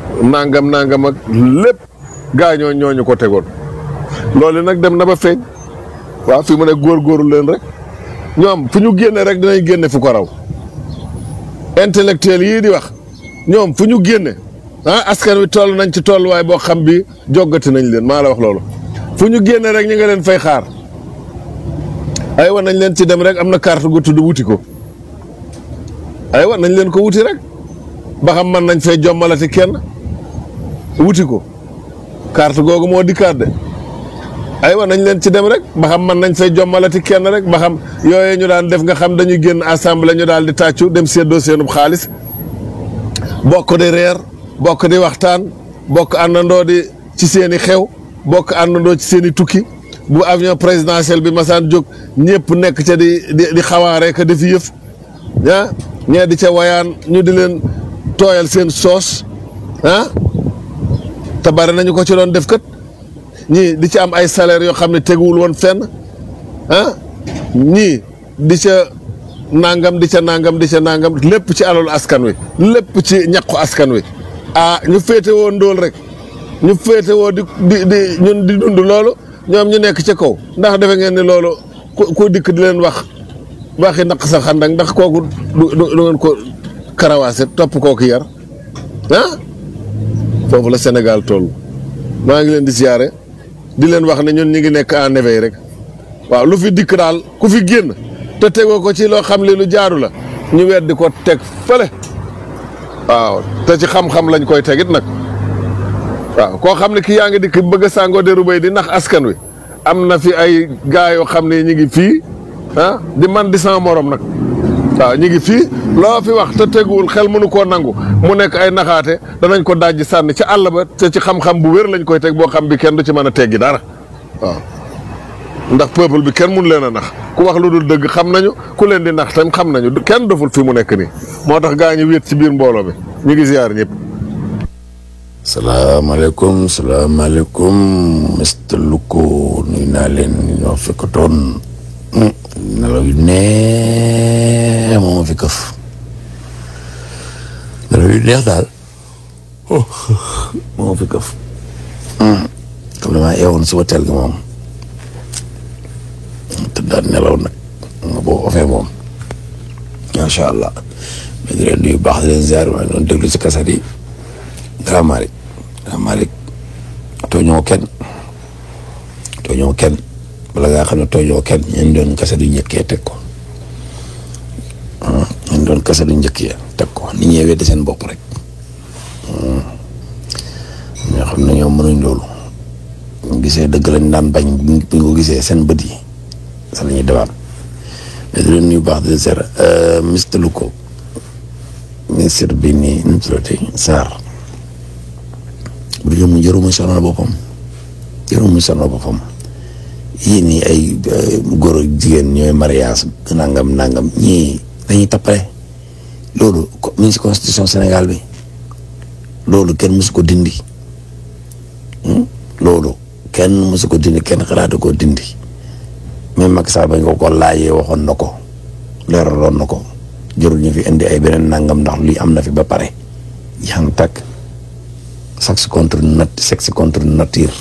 nangam nangam ak lépp gaañoo ñooñu ko tegoon loolu nag dem na ba feeñ waaw fi mu ne góorgóorlu leen rek ñoom fu ñu génne rek dinañ génne fu ko raw intellectuel yii di wax ñoom fu ñu génne ah askan wi toll nañ ci tolluwaay boo xam bi joggati nañ leen maa la wax loolu fu ñu génne rek ñu nga leen fay xaar aywa nañ leen ci dem rek am na carte gu tudd wuti ko aywa nañ leen ko wuti rek ba xam man nañ fay jommalati kenn wuti ko carte googu moo dikkaat de aywa nañ leen ci dem rek ba xam man nañ fay jommalati kenn rek ba xam yooyee ñu daan def nga xam dañuy génn assemblée ñu daal di tàccu dem séddoo seenub xaalis bokk di reer bokk di waxtaan bokk àndandoo di ci seen i xew bokk àndandoo ci seen i tukki bu avion présidentiel bi masaan jóg ñëpp nekk ca di di di xawaaree ka di fi yëf ah ñee di ca wayaan ñu di leen tooyal seen soos ah te bari nañu ko ci doon def kat ñii di ci am ay salaire yoo xam ne teguwul woon fenn ah ñii di ca nangam di ca nangam di ca nangam lépp ci alalu askan wi lépp ci ñaqu askan wi ah ñu féete woo ndóol rek ñu féete woo di di di ñun di dund loolu ñoom ñu nekk ca kaw ndax defe ngeen ni loolu ku ku dikk di leen wax waxi naq sa xandak ndax kooku du du du ngeen ko karawaase topp kooku yar ah foofu la Sénégal toll maa ngi leen di siyaare di leen wax ne ñun ñi ngi nekk en éveil rek waaw lu fi dikk daal ku fi génn te tegoo ko ci loo xam li lu jaaru la ñu weddi ko teg fële waaw te ci xam-xam lañ koy tegit nag waaw koo xam ne ki yaa ngi dikk bëgg a sàngoo deru bay di nax askan wi am na fi ay gaa yoo xam ne ñi ngi fii ah di man di sama morom nag waaw ñi ngi fii loo fi wax te teguwul xel mënu koo nangu mu nekk ay naxaate danañ ko dajji sànni ci àll ba te ci xam-xam bu wér lañ koy teg boo xam bi kenn du ci mën a teggi dara waaw ndax peuple bi kenn mun leen a nax ku wax lu dul dëgg xam nañu ku leen di nax tam xam nañu kenn doful fi mu nekk nii moo tax gaa ñu wéet ci biir mbooloo mi ñu ngi ziar ñëpp. salaamaaleykum salaamaaleykum Mr Luko nuyu naa leen ñoo fekk toon nelaw yu neex moo ma fi këf nelaw yu neex daal moo ma fi këf xam ne maa eewoon suba teel gi moom te daal nelaw nag nga boo ofee moom macha allah mais di leen nuyu baax di leen ziar maa ngi doon déglu si kaset yi Grand Malick Grand Malick tooñoo kenn tooñoo kenn bala ngaa xam ne tooñoo kenn ñeen doon kase du njëkkee teg ko ñeen doon kase du njëkkee teg ko nit ñee weddi seen bopp rek ñoo xam ne ñoom mënuñ loolu ñu gisee dëgg lañ daan bañ buñ ko gisee seen bët yi sa la ñuy dewaat mais di leen nuyu baax di seer Mister Luko ministre bi nii nu mu tuddati Sarr bu jëm jëru muy sonal boppam jëru muy sonal boppam yii nii ay góor ak jigéen ñooy mariage nangam nangam ñii dañuy tappale loolu mi ngi si constitution Sénégal bi loolu kenn mësu ko dindi loolu kenn mësu ko dindi kenn xalaatu ko dindi même Macky Sall bañ ko ko laajee waxoon na ko leeraloon na ko jërul ñu fi indi ay beneen nangam ndax lii am na fi ba pare yan takk sexe contre nat sexe contre nature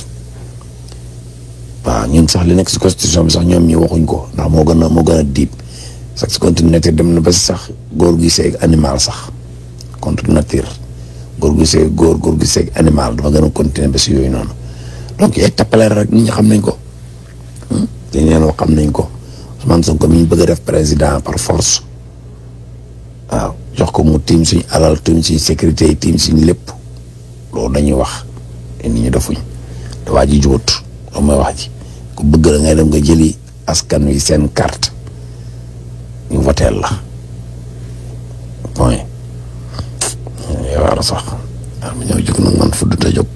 waaw ñun sax li nekk si constitution bi sax ñoom ñi waxuñ ko ndax moo gën a moo gën a diib sexe contre nature dem na ba sax góor gi seeg animal sax contre nature góor gi seeg góor góor gi seeg animal dafa gën a continuer ba si yooyu noonu donc ay tappaleer rek nit ñi xam nañ ko dañ leen wax xam nañ ko Ousmane Sonko mi ñu bëgg a def président par force waaw jox ko mu tiim suñ alal tiim suñ sécurité yi tiim suñ lépp loolu dañuy wax te nit ñi defuñ te waa ji jubut loolu mooy wax ji ku bëgg la ngay dem nga jëli askan wi seen carte ñu voteel la point yow war a sax waaw ma ñëw jóg nag man fudd te jóg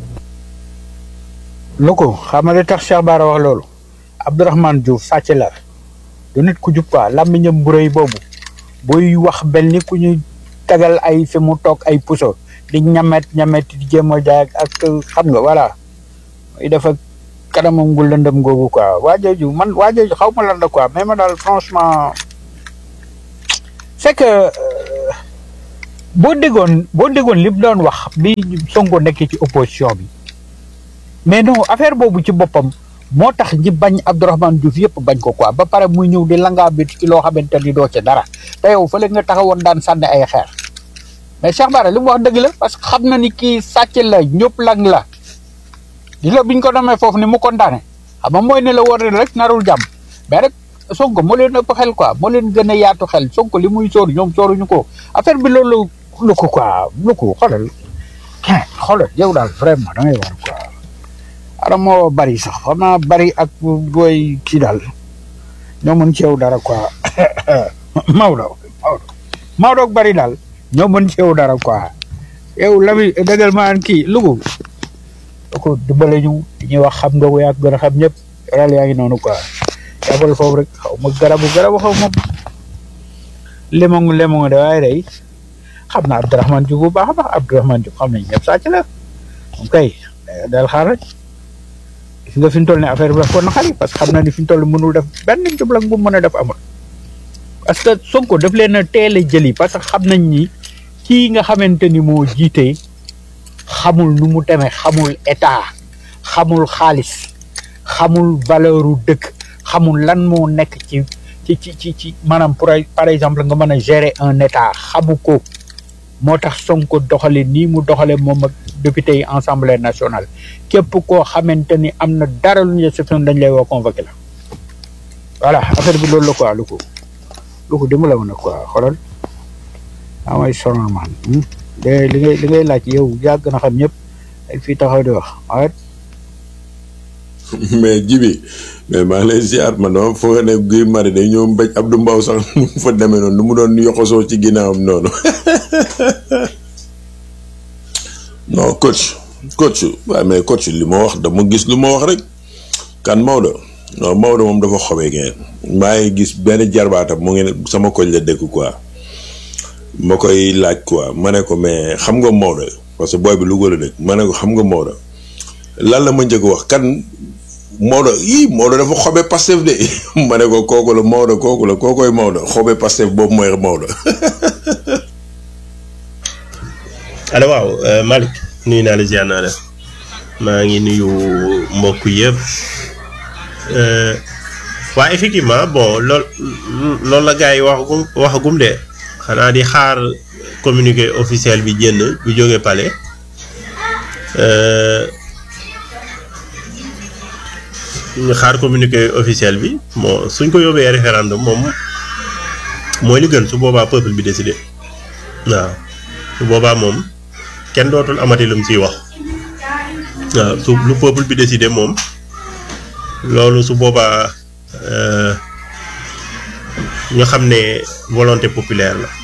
lu ko xam nga li tax Cheikh Bara wax loolu Abdourahmane Diouf sàcc la du nit ku jub quoi làmmiñam bu rëy boobu buy wax bel ni ku ñu tagal ay fi mu toog ay puso di ñamet ñamet di jéem a jaay ak xam nga voilà muy dafa kanamam gu lëndëm googu quoi waa jooju man waa jooju xaw ma lan la quoi mais ma daal franchement c'est que boo déggoon boo déggoon li mu doon wax bi Sonko nekkee ci opposition bi mais non affaire boobu ci boppam moo tax ñi bañ Abdourahmane Diouf yëpp bañ ko quoi ba pare muy ñëw di langaa bit ci loo xamante ni doo ci dara te yow fële nga taxawoon daan sànni ay xeer mais Cheikh Bara li mu wax dëgg la parce que xam na ni kii sàcc la ñëpp lang la di la biñ ko demee foofu ni mu kontaane xam nga mooy ne la war ne rek narul jàmm mais rek Sonko moo leen ëpp xel quoi moo leen gën a yaatu xel Sonko li muy sóor ñoom sóoruñu ko affaire bi loolu lu ko quoi lu ko xoolal ken xoolal yow daal vraiment da ngay war quoi ara moo bari sax xam naa bari ak booy kii daal ñoo mën ci yow dara quoi Maodo Maodo Maodo ak bari daal ñoo mën ci yow dara quoi yow lami dëggal maan kii lugu da ko dimbale ñu ñuy wax xam nga ko yaa gën a xam ñëpp ral yaa ngi noonu quoi yàppal foofu rek xaw ma garabu garabu xaw ma lemongu lemongu de waaye day xam na Abdourahmane Diouf bu baax a baax Abdourahmane Diouf xam nañ ñëpp sàcc la moom kay dal xaar rek gis nga fi ñu toll ne affaire bi daf ko naqari parce que xam na ni fi ñu toll mënul def benn jublang bu mën a def amul parce que Sonko daf leen a teel a jëli parce que xam nañ ni kii nga xamante ni moo jiite xamul nu mu demee xamul état xamul xaalis xamul valeuru dëkk xamul lan moo nekk ci ci ci ci ci maanaam pour par exemple nga mën a gérer un état xamu ko moo tax Sonko doxale nii mu doxale moom ak député yi assemblée nationale képp koo xamante ni am na dara lu ñu exception dañ lay woo convoqué la voilà affaire bi loolu la quoi lu ko lu ko dimbala ma ne quoi xoolal daa may sonal man de li ngay li ngay laaj yow yàgg na xam ñëpp ak fii taxaw di wax awet mais jibi mais maa ngi lay ziar man dama foog ne Guy Marius day ñëw mbéj Abdou Mbow sax nu mu fa demee noonu nu mu doon yoxosoo ci ginnaawam noonu non coach coach waaye mais coach li ma wax dama gis lu ma wax rek kan Maodo non Maodo moom dafa xobee ngeen maa ngi gis benn jarbaatam mu ngi ne sama koñ la dëkk quoi ma koy laaj quoi ma ne ko mais xam nga Maodo parce que booy bi Louga la dëkk ma ne ko xam nga Maodo lan la ma njëkk wax kan Maodo ii Maodo dafa xobe Pastef de ma ne ko kooku la Maodo kooku la kookoy Maodo xobe Pastef boobu mooy Maodo. allo waaw Malick nuyu naa la ziar naa la maa ngi nuyu mbokk yëpp waa effectivement bon lool loolu la gars yi waxagum waxagum de xanaa di xaar communiqué officiel bi génn bu jógee palais ñu xaar communiqué officiel bi bon suñ ko yóbbee référendum moom mooy li gën su boobaa peuple bi décidé waaw su boobaa moom kenn dootul amati lu mu ciy wax waaw su lu peuple bi décidé moom loolu su boobaa ñu xam ne volonté populaire la.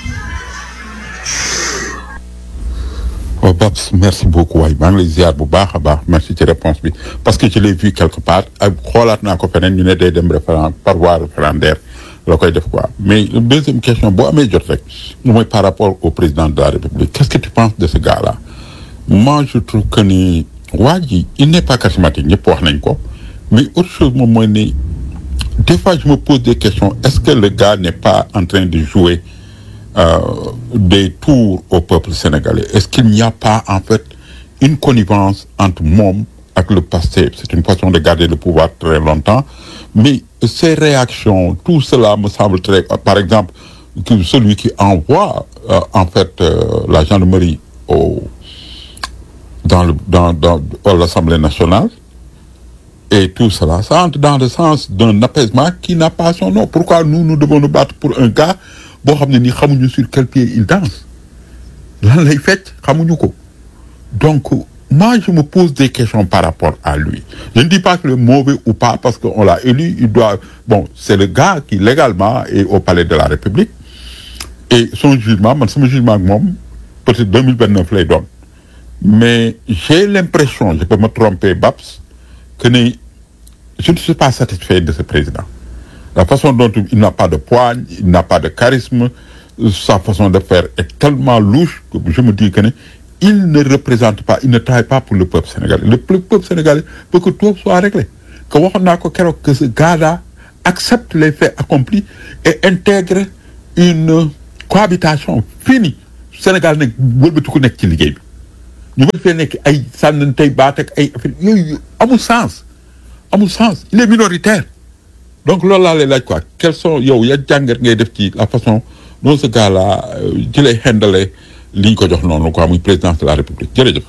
Oh, Babs, merci beaucoup waay maa ngi lay ziar bu baax a baax merci ci réponse bi parce que je l'ai vu quelque part ak xoolaat naa ko feneen ñu ne day dem référend par voie référendaire la koy def quoi mais deuxième question boo amee jot rek mooy par rapport au président de la République qu'est-ce que tu penses de ce gars-là moi je trouve que ni waa ji il n'est pas charismatique ñëpp wax nañ ko mais autre chose moom mooy ni des fois je me pose des questions est-ce que le gars n'est pas en train de jouer euh, des tours au peuple sénégalais est-ce qu'il n'y a pas en fait une connivence entre moom ak le passé c'est une façon de garder le pouvoir très longtemps mais ces réactions tout cela me semble très par exemple que celui qui envoie euh, en fait euh, la gendarmerie au dans le dans dans à l'Assemblée nationale et tout cela ça entre dans le sens d'un apaisement qui n'a pas son nom pourquoi nous nous devons nous battre pour un gars boo xam ne nii xamuñu sur quel pied il danse lan lay fecc xamuñu ko donc moi je me pose des questions par rapport à lui je ne dis pas qu'il est mauvais ou pas parce que on l'a élu il doit bon c'est le gars qui légalement est au palais de la République et son jugement man sama jugement ak moom peut-être 2029 lay doon mais j'ai l'impression je peux me tromper Babs que ni je ne suis pas satisfait de ce président la façon dont il n'a pas de poigne il n'a pas de charisme sa façon de faire est tellement louche que je me dis que ne il ne représente pas il ne travaille pas pour le peuple sénégalais le peuple sénégalais veut que tout soit réglé que waxoon naa ko keroog que ce gars-là accepte les faits accomplis et intègre une cohabitation finie Sénégal nag wëlbati ku nekk ci liggéey bi ñu bëgg fee nekk ay sànni tey baat ak ay affaire yooyu amul sens amul sens il est minoritaire donc loolu laa lay laaj quoi quels sont yow ya jàngat ngay def ci la façon dont ce gars là ci lay handle li ñu ko jox noonu quoi muy présidence de la république jërëjëf.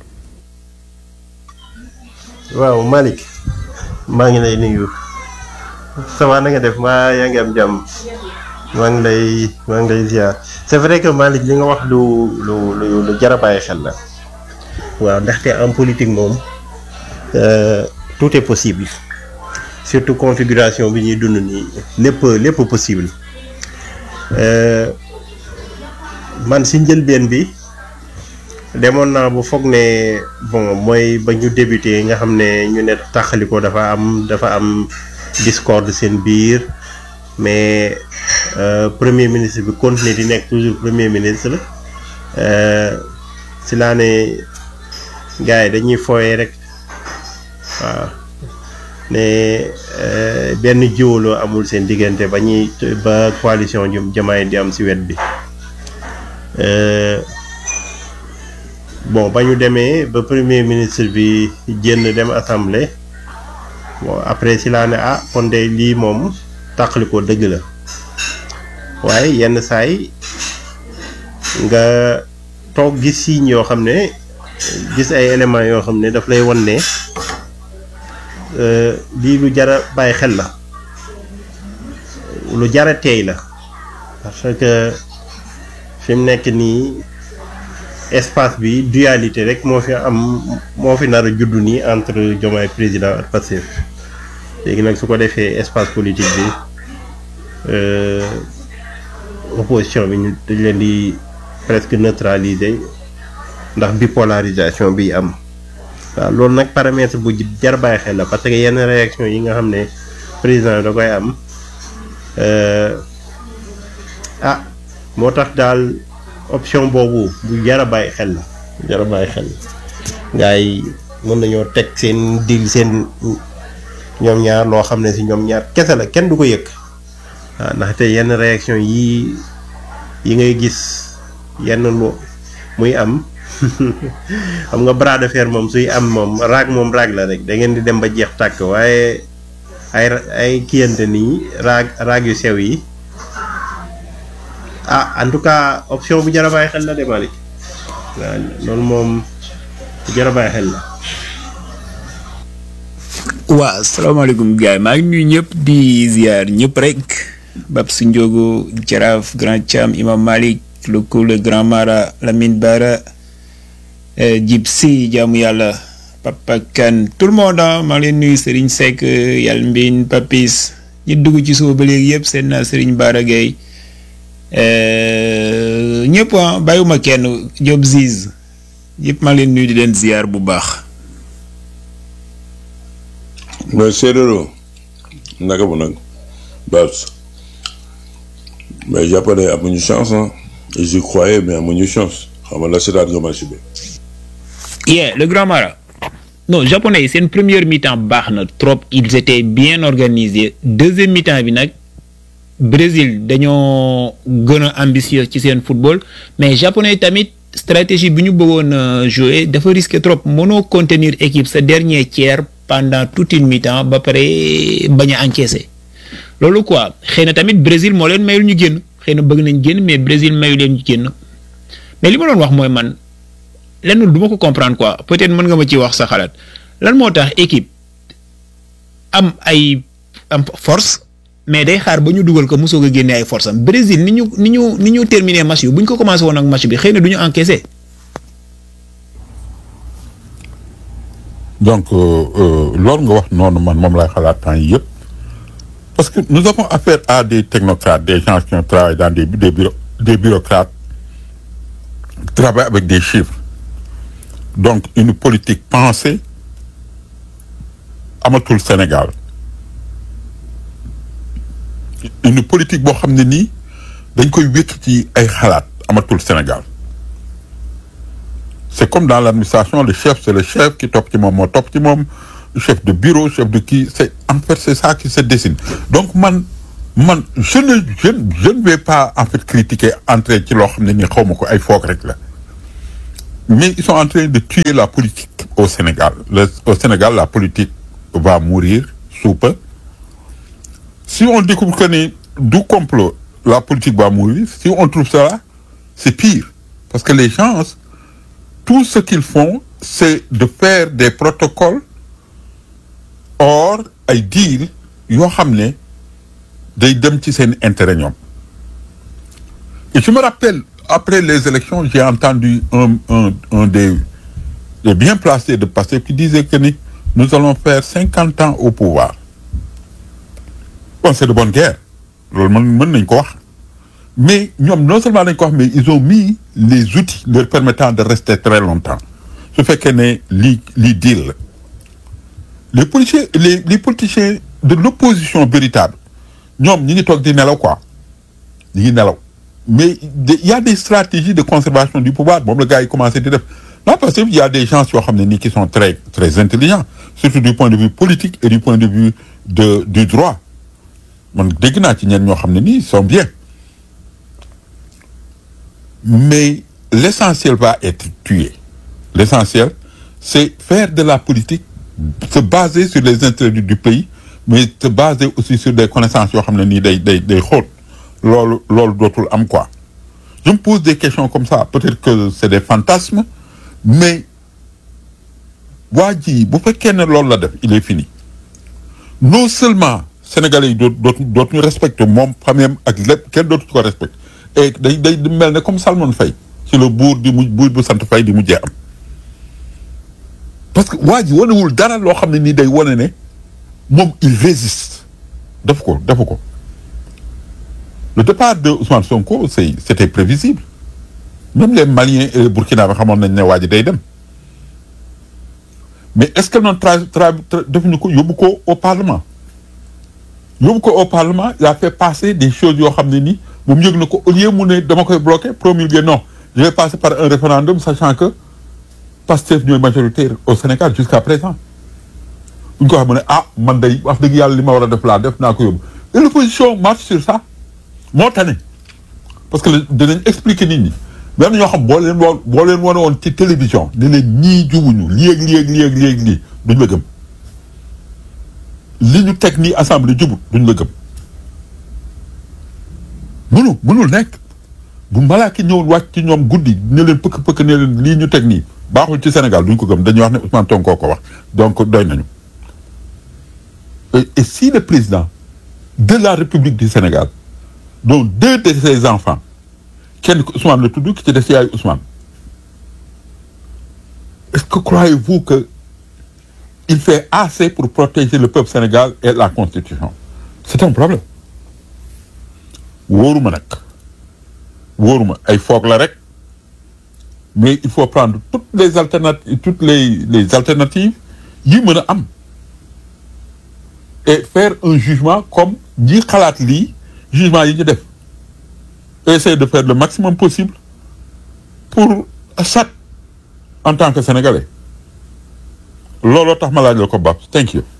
waaw Malick maa ngi lay nuyu ça va na nga def maa yaa ngi am jàmm maa ngi lay maa ngi lay ziar c'est vrai que Malick li nga wax lu lu lu lu jar a bàyyi xel la waaw ndaxte en politique moom euh, tout est possible surtout configuration bi ñuy dund nii lépp lépp possible euh, man si njëlbeen bi demoon naa bu foog ne bon mooy ba ñu débuté nga xam ne ñu ne taxaliko dafa am dafa am discorde seen biir mais euh, premier ministre bi continuer di nekk toujours premier ministre euh, si laa ne gars yi dañuy fooye rek waaw ne euh, benn jiwaloo amul seen diggante ba ñuy ba coalition jëm jamaay di am si wet bi euh, bon ba ñu demee ba premier ministre bi génn dem assemblée bon après si laa ne ah kon de lii moom tàqali ko dëgg la waaye yenn saay nga toog gis signes yoo xam ne gis ay éléments yoo xam ne daf lay wan ne euh, lii lu jara bàyyi xel la lu jara teey la parce que fi mu nekk nii espace bi dualité rek moo fi am moo fi nar a juddu nii entre Diomaye président ak Pastef léegi nag su ko defee espace politique bi euh, opposition bi ñu dañ leen di presque neutraliser ndax bipolarisation bi am waaw loolu nag paramètre bu jar bàyyi xel la parce que yenn réaction yi nga xam ne président da koy am euh, ah moo tax daal option boobu bu jar a bàyyi xel la jar a bàyyi xel gars yi mën nañoo teg seen dil seen ñoom ñaar loo xam ne si ñoom ñaar kese la kenn du ko yëg waaw ndaxte yenn réaction yi yi ngay gis yenn lu muy am xam nga bras de fer moom suy am moom raag moom raag la rek da ngeen di dem ba jeex tàkk waaye ay ay kiyante nii raag raag yu sew yi ah en tout cas option bu jar a bàyyi xel la de Malick waaw loolu moom bu jar a bàyyi xel la. waaw salaamaaleykum gars yi maa ngi nuyu ñëpp di ziar ñëpp rek Babs Ndiogo Jaraaf Grand Thiam Imam Malik le cool le Grand Mara Lamine Bara Djib Si jaamu yàlla Papa Kane tout le monde ah maa ngi leen nuyu Serigne Seck Yal Mbin Papis ñi dugg ci suba ba léegi yëpp seen naa Serigne Bara Gueye ñëpp ah bàyyiwuma kenn Diop Ziz yëpp maa ngi leen nuyu di leen ziar bu baax. mais séeréero naka bu nag Babs mais japonais amuñu chance ah j'y croyais mais amuñu chance xam nga la seetaan nga match bi yeah le grand mara non japonais yi seen première mi-temps baax na trop ils étaient bien organisés deuxième mi-temps bi nag Brésil dañoo gën a ambitieux ci seen football mais japonais tamit stratégie bi ñu bëggoon a jouer dafa risqué trop mënoo contenir équipe sa dernier tiers pendant toute une mi-temps ba pare bañ a encaisser loolu quoi xëy na tamit Brésil moo leen mayul ñu génn xëy na bëgg nañ génn mais Brésil mayu leen ñu génn mais li ma doon wax mooy man lenn du ma ko comprendre quoi peut-être mën nga ma ci wax sa xalaat lan moo tax équipe am ay am force mais day xaar ba ñu dugal ko mosoo ko génne ay force am Brésil ni ñu ni ñu ni ñu terminé match bi bu ñu ko commencé woon ak match bi xëy na du ñu encaissé. donc loolu nga wax noonu man moom lay xalaat temps yi yëpp parce que nous avons affaire à des technocrates des gens qui ont travaillé dans des des bureaux des bureaucrates travaillent avec des chiffres donc une politique pensée amatul Sénégal une politique boo xam ne nii dañ koy wékk ci ay xalaat amatul Sénégal c'est comme dans l'administration le chef c'est le chef qui topp ci moom moo topp ci moom chef de bureau chef de kii c'est en fait c'est ça qui se dessine donc man man je ne je je ne vais pas en fait critiquer entrer ci loo xam ne ni xaw ma ko ay foog rek la mais ils sont en train de tuer la politique au Sénégal Le- au Sénégal la politique va mourir sous peu si on découvre que ni du complot la politique va mourir si on trouve ça c'est pire parce que les gens tout ce qu'ils font c'est de faire des protocoles or ay deal yoo xam ne day dem ci seen intérêt ñoom et je me rappelle après les élections j'ai entendu un un un des des bien placés de Pastef qui disait que ni nous allons faire cinquante ans au pouvoir bon c'est de bonne guerre loolu mën mën nañ ko wax mais ñoom non seulement dañ ko wax mais ils ont mis les outils leur permettant de rester très longtemps su fekkee ne lii lii deal la les politiciens les les politiciens de l'opposition véritable ñoom ñi ngi toog di nelaw quoi ñi ngi nelaw mais de- il y a des stratégies de conservation du pouvoir moom la gars yi commencé di def là parce que il y a des gens yoo xam ne nii qui sont très très intelligents surtout du point de vue politique et du point de vue de du droit man dégg naa ci ñenn ñoo xam ne nii ils sont bien mais l'essentiel va être tué l'essentiel c'est faire de la politique se baser sur les intérêts du, du pays mais se baser aussi sur des connaissances yoo xam ne nii day day day xóot loolu loolu dootul am quoi je me pose des questions comme ça peut-être que c'est des fantasmes mais waa ji bu fekkee ne loolu la def il est fini non seulement sénégalais yi doot dootu dootuñu respecté moom famille ak lépp kenn dootu ko respecté et day day mel ne comme Salmon Faye ci la buur di mu buur bu sant Faye di mujjee am parce que waa ji wanewul dara loo xam ne nii day wane ne moom il résiste def ko defu ko le départ de Ousmane Sonko c'est c'était prévisible même les Maliens et les Burkinabés xamoon nañ ne waa ji day dem mais est-ce que noonu tra tra tra- defuñu ko yóbbu ko au parlement yóbbu ko au parlement il a fait passer des choses yoo xam ne nii moom yëg na ko au lieu mu ne dama koy bloquer promulguer non je vais passer par un référendum sachant que Pastef ñooy majoritaire au Sénégal jusqu'à présent bu ñu ko xam ne ah man day wax dëgg yàlla li ma war a def laa def naa ko yóbbu et l'opposition marche sur ça moo tane parce que dinañ expliquer nit ñi même ñoo xam boo leen woo boo leen wane woon ci télévision ne leen ñii jubuñu lii ak lii ak lii ak lii ak lii duñ la gëm li ñu teg nii assemblée jubut duñ la gëm mënu mënul nekk bu malaaki ñëwoon wàcc ci ñoom guddi ne leen pëkk pëkk ne leen lii ñu teg nii baaxul ci Sénégal duñ ko gëm dañuy wax ne Ousmane Sonko ko wax donc doy nañu et, et si le président de la République du Sénégal dont deux de ses enfants kenn ko Ousmane la tudd ki ci des yaay Ousmane est-ce que croyez-vous que il fait assez pour protéger le peuple sénégal et la constitution c'est un problème wóoruma nag wóoruma ay foog la rek mais il faut prendre toutes les alternatives toutes les les alternatives yi mën a am et faire un jugement comme ñi xalaat lii jugement yi ñu def essayer de faire le maximum possible pour Assad en tant que sénégalais looloo tax ma laaj la ko Babs thank you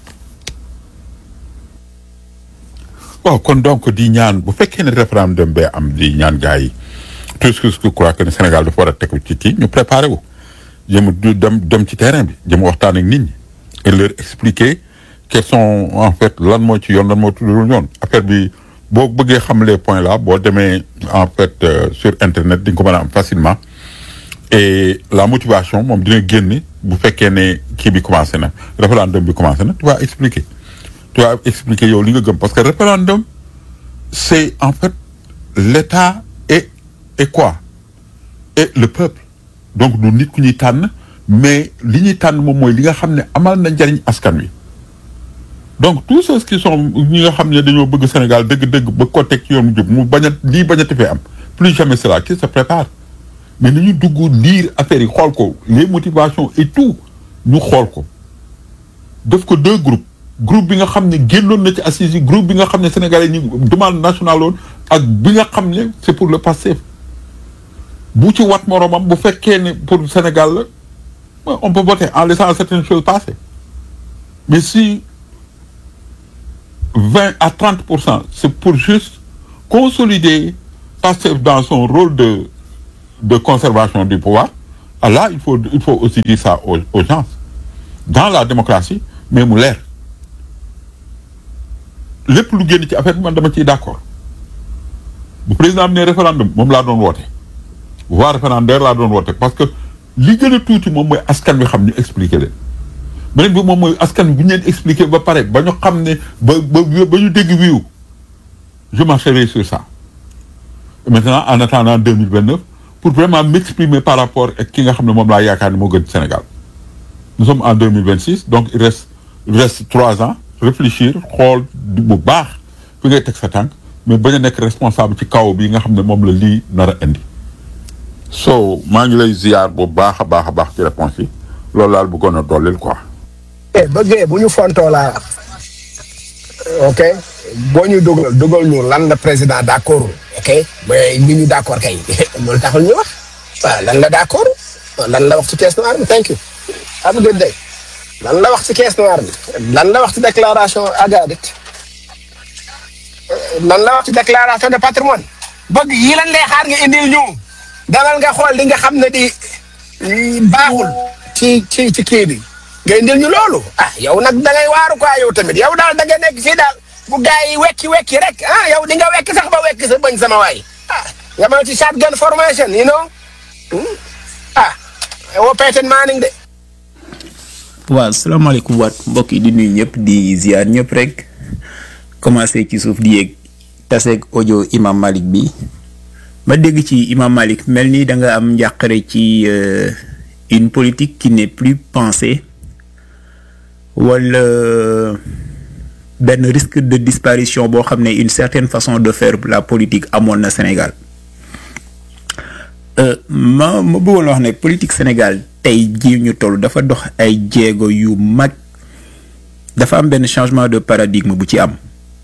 waaw kon donc di ñaan bu fekkee ne référendum bee am di ñaan gars yi tout ce que je crois que ne Sénégal dafa war a tegu ci kii ñu préparé wu jëm du dem dem ci terrain bi jëm waxtaan ak nit ñi et leur expliquer quels sont en fait lan moo ci yoon lan moo tuddul yoon affaire bi boo bëggee xam les points là boo demee en fait euh, sur internet di nga ko mën a am facilement et la motivation moom dina génn bu fekkee ne kii bi commencé na référendum bi commencé na tu vas expliquer tu vas expliquer yow li nga gëm parce que référendum c'est en fait l'État et et quoi et le peuple donc du nit ku ñuy tànn mais li ñuy tànn moom mooy li nga xam ne amal na njariñ askan wi donc tous ceux qui sont ñi nga xam ne dañoo bëgg Sénégal dëgg-dëgg ba ko teg ci yoon jub mu bañ a lii bañ a tefee am plus jamais cela qui se prépare mais nañu dugg lire affaire yi xool ko les motivations et tout ñu xool ko def ko deux groupes groupe bi nga xam ne génnoon na ci assises yi groupe bi nga xam ne sénégalais ñi demande nationale woon ak bi nga xam ne c'est pour le Pastef bu ci wat moromam bu fekkee ne pour Sénégal la on peut voter en laissant certaines choses passer mais si 20 à 30 pour cent c'est pour juste consolider Pastef dans son rôle de de conservation du pouvoir ah là il faut il faut aussi dire ça aux, aux gens dans la démocratie mais mu leer lépp lu génn ci affaire bi man dama ciy d'accord bu président bi ne référendum moom laa doon woote voie référendaire laa doon woote parce que li gën a tuuti moom mooy askan wi xam ñu expliquer leen beneen bi moom mooy askan wi bu ñu leen expliquer ba pare ba ñu xam ne ba ba ba ñu dégg wiiw je marcherai sur ça Et maintenant en attendant 2029 pour vraiment m'exprimer par rapport ak ki nga xam ne moom laa yaakaar ne moo gën Sénégal nous sommes en 2026 donc il reste il reste trois ans réfléchir xool bu baax fi ngay teg sa tànk mais bañ a nekk responsable ci kaw bi nga xam ne moom la lii nar a indi so maa ngi lay ziar bu baax a baax a baax ci réponse yi loolu daal bëggoon a dollil quoi eh bëggee bu ñu fontoo laa ok boo ñu dugal dugal ñu lan la président d' accord ok mais li ñu d' accord kay loolu taxul ñu wax waaw lan la d' accord lan la wax ci caisse noire bi thank you have a good day lan la wax ci caisse noire bi lan la wax ci déclaration agadit lan la wax ci déclaration de patrimoine bëgg yi lan lay xaar nga indil ñu demal nga xool di nga xam ne di baaxul ci ci ci kii bi nga indil ñu loolu ah yow nag da ngay waaru quoi yow tamit yow daal da nga nekk fii daal bu gars yi wekki wekki rek ah yow di nga wekki sax ba wekki sa bañ sama waay ah nga ma ci shotgun formation you know ah woo Peyton Manning de. waaw salaamaaleykum waat mbokk yi di nuyu ñëpp di ziar ñëpp rek commencé ci suuf di yéeg taseeg audio imam Malik bi ma dégg ci imam Malik mel ni da nga am njàqare ci une politique qui n'est plus pensée wala benn risque de disparition boo xam ne une certaine façon de faire la politique amoon na Sénégal ma ma bëggoon wax ne politique Sénégal tey jii ñu toll dafa dox ay jéego yu mag dafa am benn changement de paradigme bu ci am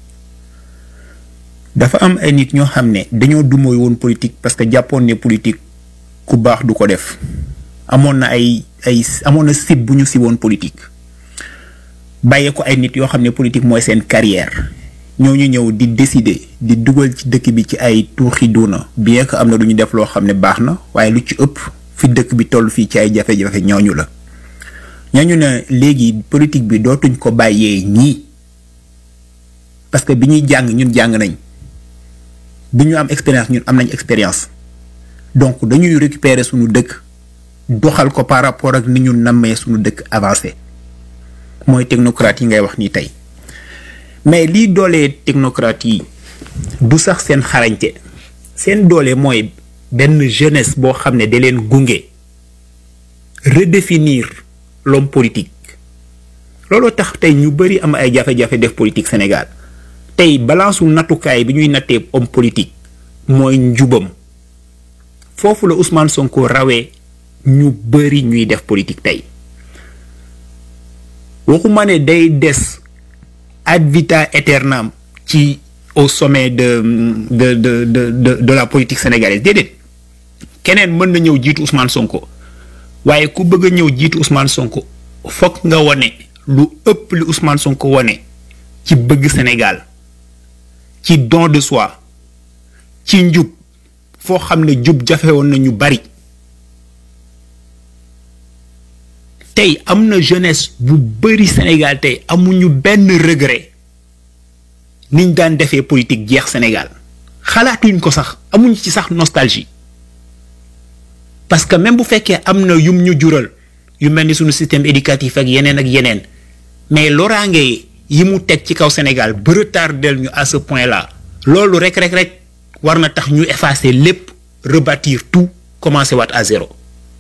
dafa am ay nit ñoo xam ne dañoo dumooy woon politique parce que jàppoon ne politique ku baax du ko def amoon na ay ay amoon na sib bu ñu siboon politique bàyyee ko ay nit yoo xam ne politique mooy seen carrière ñooñu ñëw di décider di dugal ci dëkk bi ci ay tuuxi duuna bien que am na lu ñu def loo xam ne baax na waaye lu ci ëpp fi dëkk bi toll fii ci ay jafe-jafe ñooñu la ñooñu ne léegi politique bi dootuñ ko bàyyee ñii parce que bi ñuy jàng ñun jàng nañ bi ñu am expérience ñun am nañ expérience donc dañuy récupérer suñu dëkk doxal ko par rapport ak ni ñu nammee suñu dëkk avancé mooy technocrate yi ngay wax nii tey mais lii doolee technocrate yi du sax seen xarañte seen doole mooy benn jeunesse boo xam ne da leen gunge redéfinir l'homme politique looloo tax tey ñu bëri am ay jafe-jafe def politique Sénégal tey balance u nattukaay bi ñuy nattee homme politique mooy njubam foofu la Ousmane Sonko rawee ñu bëri ñuy def politique tey waxuma ne day des ad vita aeternam ci au sommet de de de de de de la politique sénégalaise déedéet keneen mën na ñëw jiitu Ousmane Sonko waaye ku bëgg a ñëw jiitu Ousmane Sonko fokk nga wane lu ëpp li Ousmane Sonko wane ci bëgg Sénégal ci don de soi ci njub foo xam ne jub jafe woon na ñu bari tey am na jeunesse bu bari Sénégal tey amuñu benn regret niñ daan defee politique jeex Sénégal xalaatuñ ko sax amuñ ci sax nostalgie parce que même bu fekkee am na yum ñu jural yu mel ni suñu système éducatif ak yeneen ak yeneen mais loraange yi mu teg ci kaw Sénégal ba retardel ñu à ce point là loolu rek rek rek war na tax ñu effacer lépp rebâtir tout commencer waat à zéro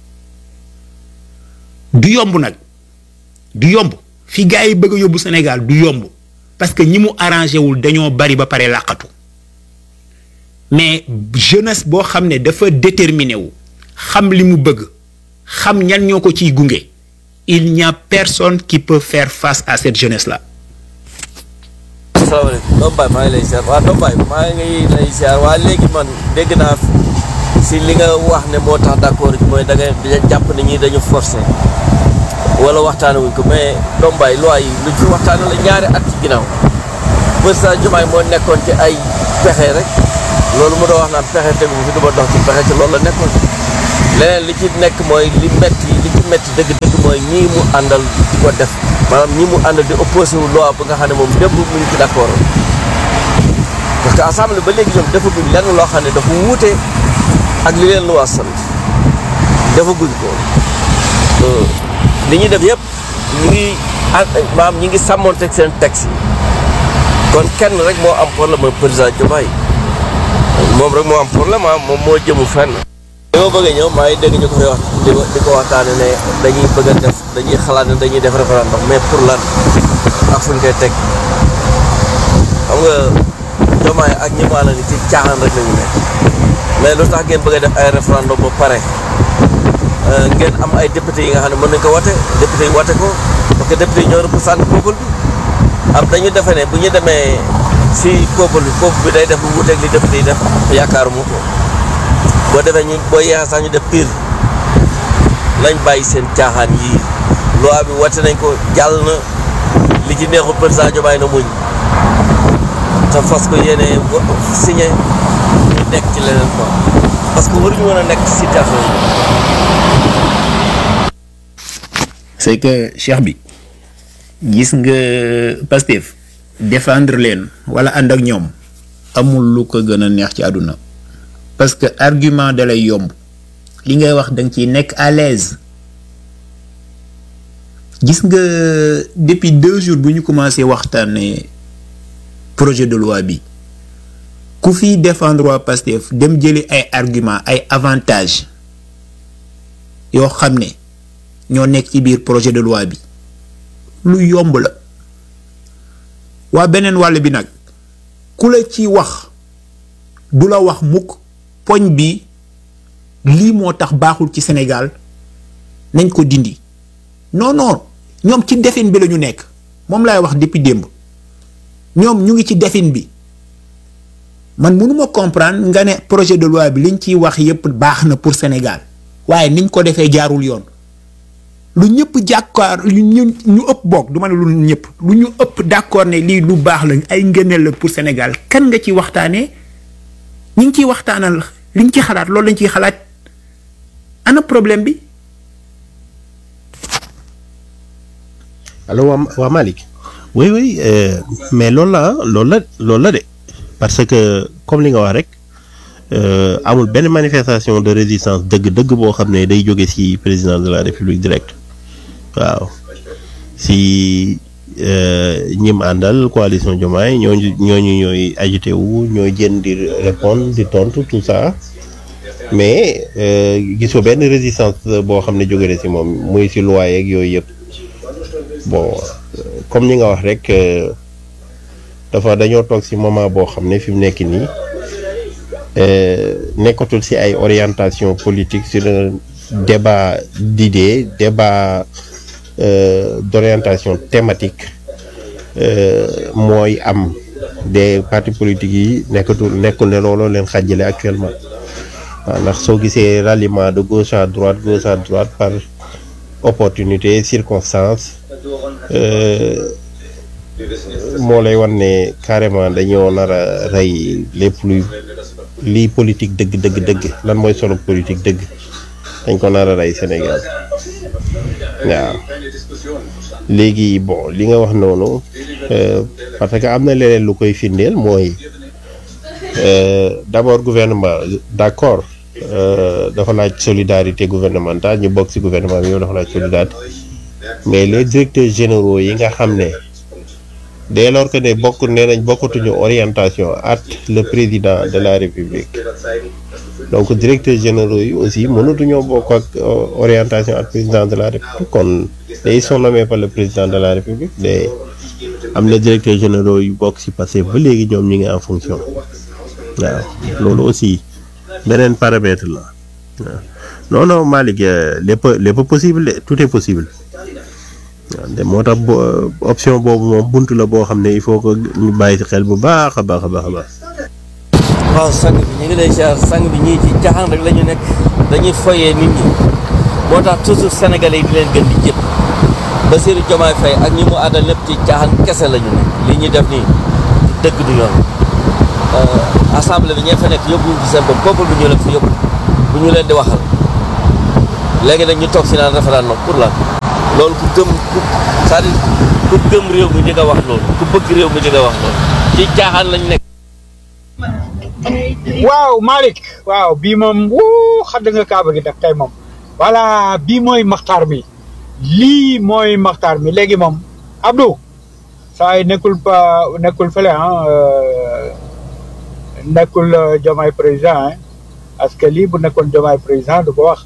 du yomb nag du yomb fi gars yi bëgg a yóbbu Sénégal du yomb parce que ñi mu arrangé wul dañoo bari ba pare làqatu mais jeunesse boo xam ne dafa déterminé wu xam li mu bëgg xam ñan ñoo ko ciy gunge il n'y a personne qui peut faire face à cette jeunesse là. asalaamaaleykum Dom Baye maa ngi lay ziar waa Dom Baye maa ngi lay ziar waa léegi man dégg naa si li nga wax ne moo tax d'accord mooy da nga jàpp ne ñii dañu forcé wala waxtaane wuñ ko mais Dom Baye loi yi luñ fi waxtaane la ñaari at ci ginnaaw ba président Diomaye moo nekkoon ci ay pexe rek loolu mu doon wax naan pexe tegu fi du ma dox ci pexe ci loolu la nekkoon leneen li ci nekk mooy li metti li ci metti dëgg-dëgg mooy ñii mu àndal di ko def maanaam ñii mu àndal di opposé wu loi ba nga xam ne moom démb mu ngi ci d'accord parce que assemblée ba léegi ñoom defaguñ lenn loo xam ne dafa wuute ak li leen loi sant defaguñ ko li ñuy def yëpp ñu ngi maam ñi ngi sàmmoonteeg seen texte yi kon kenn rek moo am problème ak président Diomaye moom rek moo am problème ah moom moo jëmu fenn. li ma bëgg a ñëw maa ngi dégg ñu ko fay wax di ko di ko waxtaane ne dañuy bëgg a def dañuy xalaat ne dañuy def référendum mais pour lan ak fu ñu koy teg xam nga Diomaye ak ñi mu àndal ni ci caaxaan rek la ñu nekk mais lu tax ngeen bëgg a def ay référendum ba pare ngeen am ay député yi nga xam ne mën nañ ko wate député yi wate ko parce que député yi ñoo représenté peuple bi am dañu defe ne bu ñu demee si peuple bi peuple bi day def lu wuuteeg li député yi def yaakaaruma ko boo defee ñu boo yeexee sax ñu def pire nañ bàyyi seen caaxaan yii loi bi wate nañ ko jàll na li ci neexul président Diomaye na muñ te fas ko yéene signé ñu nekk ci leneen quoi parce que waruñu woon a nekk ci situation c'est que cheikh bi gis nga Pastef défendre leen wala ànd ak ñoom amul lu ko gën a neex ci àdduna parce que argument da lay yomb li ngay wax da nga ciy nekk à l'aise gis nga depuis deux jours bu ñu commencé waxtaanee projet de loi bi ku fiy défendre waa Pastef dem jëli ay argument ay avantages yoo xam ne ñoo nekk ci biir projet de loi bi lu yomb la waa beneen wàll bi nag ku la ci wax du la wax mukk poñ bi lii moo tax baaxul ci Sénégal nañ ko dindi non non ñoom ci defin bi la ñu nekk moom laay wax depuis démb ñoom ñu ngi ci defin bi man mënuma comprendre nga ne projet de loi bi liñ ciy wax yépp baax na pour Sénégal waaye niñ ko defee jaarul yoon lu ñëpp jàkkaar lu ñu ñu ëpp bokk du ma ne lu ñëpp lu ñu ëpp d'accord ne lii lu baax la ay ngëneel la pour Sénégal kan nga ci waxtaanee ñi ngi ciy waxtaanal liñ ci xalaat loolu lañ ciy xalaat ana problème bi. allo waa waa Malick oui oui euh, mais loolu la loolu la loolu la de parce que comme li nga wax rek amul benn manifestation de résistance dëgg-dëgg boo xam ne day jóge ci président de la république direct waaw si ñim àndal coalition Diomaye ñooñu ñooñu ñooy agité wu ñooy jën di répondre di tontu tout ça mais gisoo benn résistance boo xam ne jóge na ci moom muy ci loi yeeg yooyu yëpp bon comme ni nga wax rek dafa dañoo toog ci moment boo xam ne fi mu nekk nii nekkatul ci ay orientation politique sur un débat d'idées débat euh, d'orientation thématique mooy am des partis politiques yi nekkatul nekkul ne looloo leen xàjjale actuellement waaw ndax soo gisee ralliement de gauche à droite gauche à droite par opportunité circonstance moo lay wan ne carrément dañoo nar a rey lépp luy lii politique dëgg dëgg dëgg lan mooy solo politique dëgg dañ ko nar a rey Sénégal waaw léegi bon li nga wax noonu parce que am na leneen lu koy firndeel mooy d'abord gouvernement d'accord dafa laaj solidarité gouvernementale ñu bokk ci gouvernement bi yow dafa laaj solidarité mais les directeurs généraux yi nga xam ne dès lors que ne bokk nee nañ bokkatuñu orientation at le président de la république donc directeurs généraux yi aussi mënatuñoo bokk ak orientation at président de la république kon ils sont nommés par le président de la république day am na directeurs généraux yu bokk ci passé ba léegi ñoom ñi ngi en fonction waaw loolu aussi beneen paramètre la waaw non non Malick lépp lépp possible tout est possible waaw moo tax option boobu moom bunt la boo xam ne il faut que ñu bàyyi ci xel bu baax a baax a baax a baax. waaw sang bi ñu ngi lay ziar sang bi ñii ci caaxaan rek la ñu nekk dañuy foyee nit ñi moo tax toujours sénégalais yi di leen gën di jëpp Bassirou Diomaye Faye ak ñi mu àndal lépp ci caaxaan kese la ñu nekk li ñuy def nii dëgg du yoon assemblée bi ñee fa nekk yóbbu ñu ci seen bopp peuple bi ñu leen fi yóbbu bu ñu leen di waxal léegi nag ñu toog fi naan référendum pour lan loolu ku gëm ku c'est-à-dire ku gëm réew mi di nga wax loolu ku bëgg réew mi di nga wax loolu ci caaxaan lañ nekk. waaw Malick waaw bii moom wuu xam nga kaaba gi nag tey moom voilà bii mooy maxtaar mi lii mooy maxtaar mi léegi moom Abdou saa yi nekkul pa nekkul fële ah nekkul Diomaye président ah parce que lii bu nekkoon Diomaye président du ko wax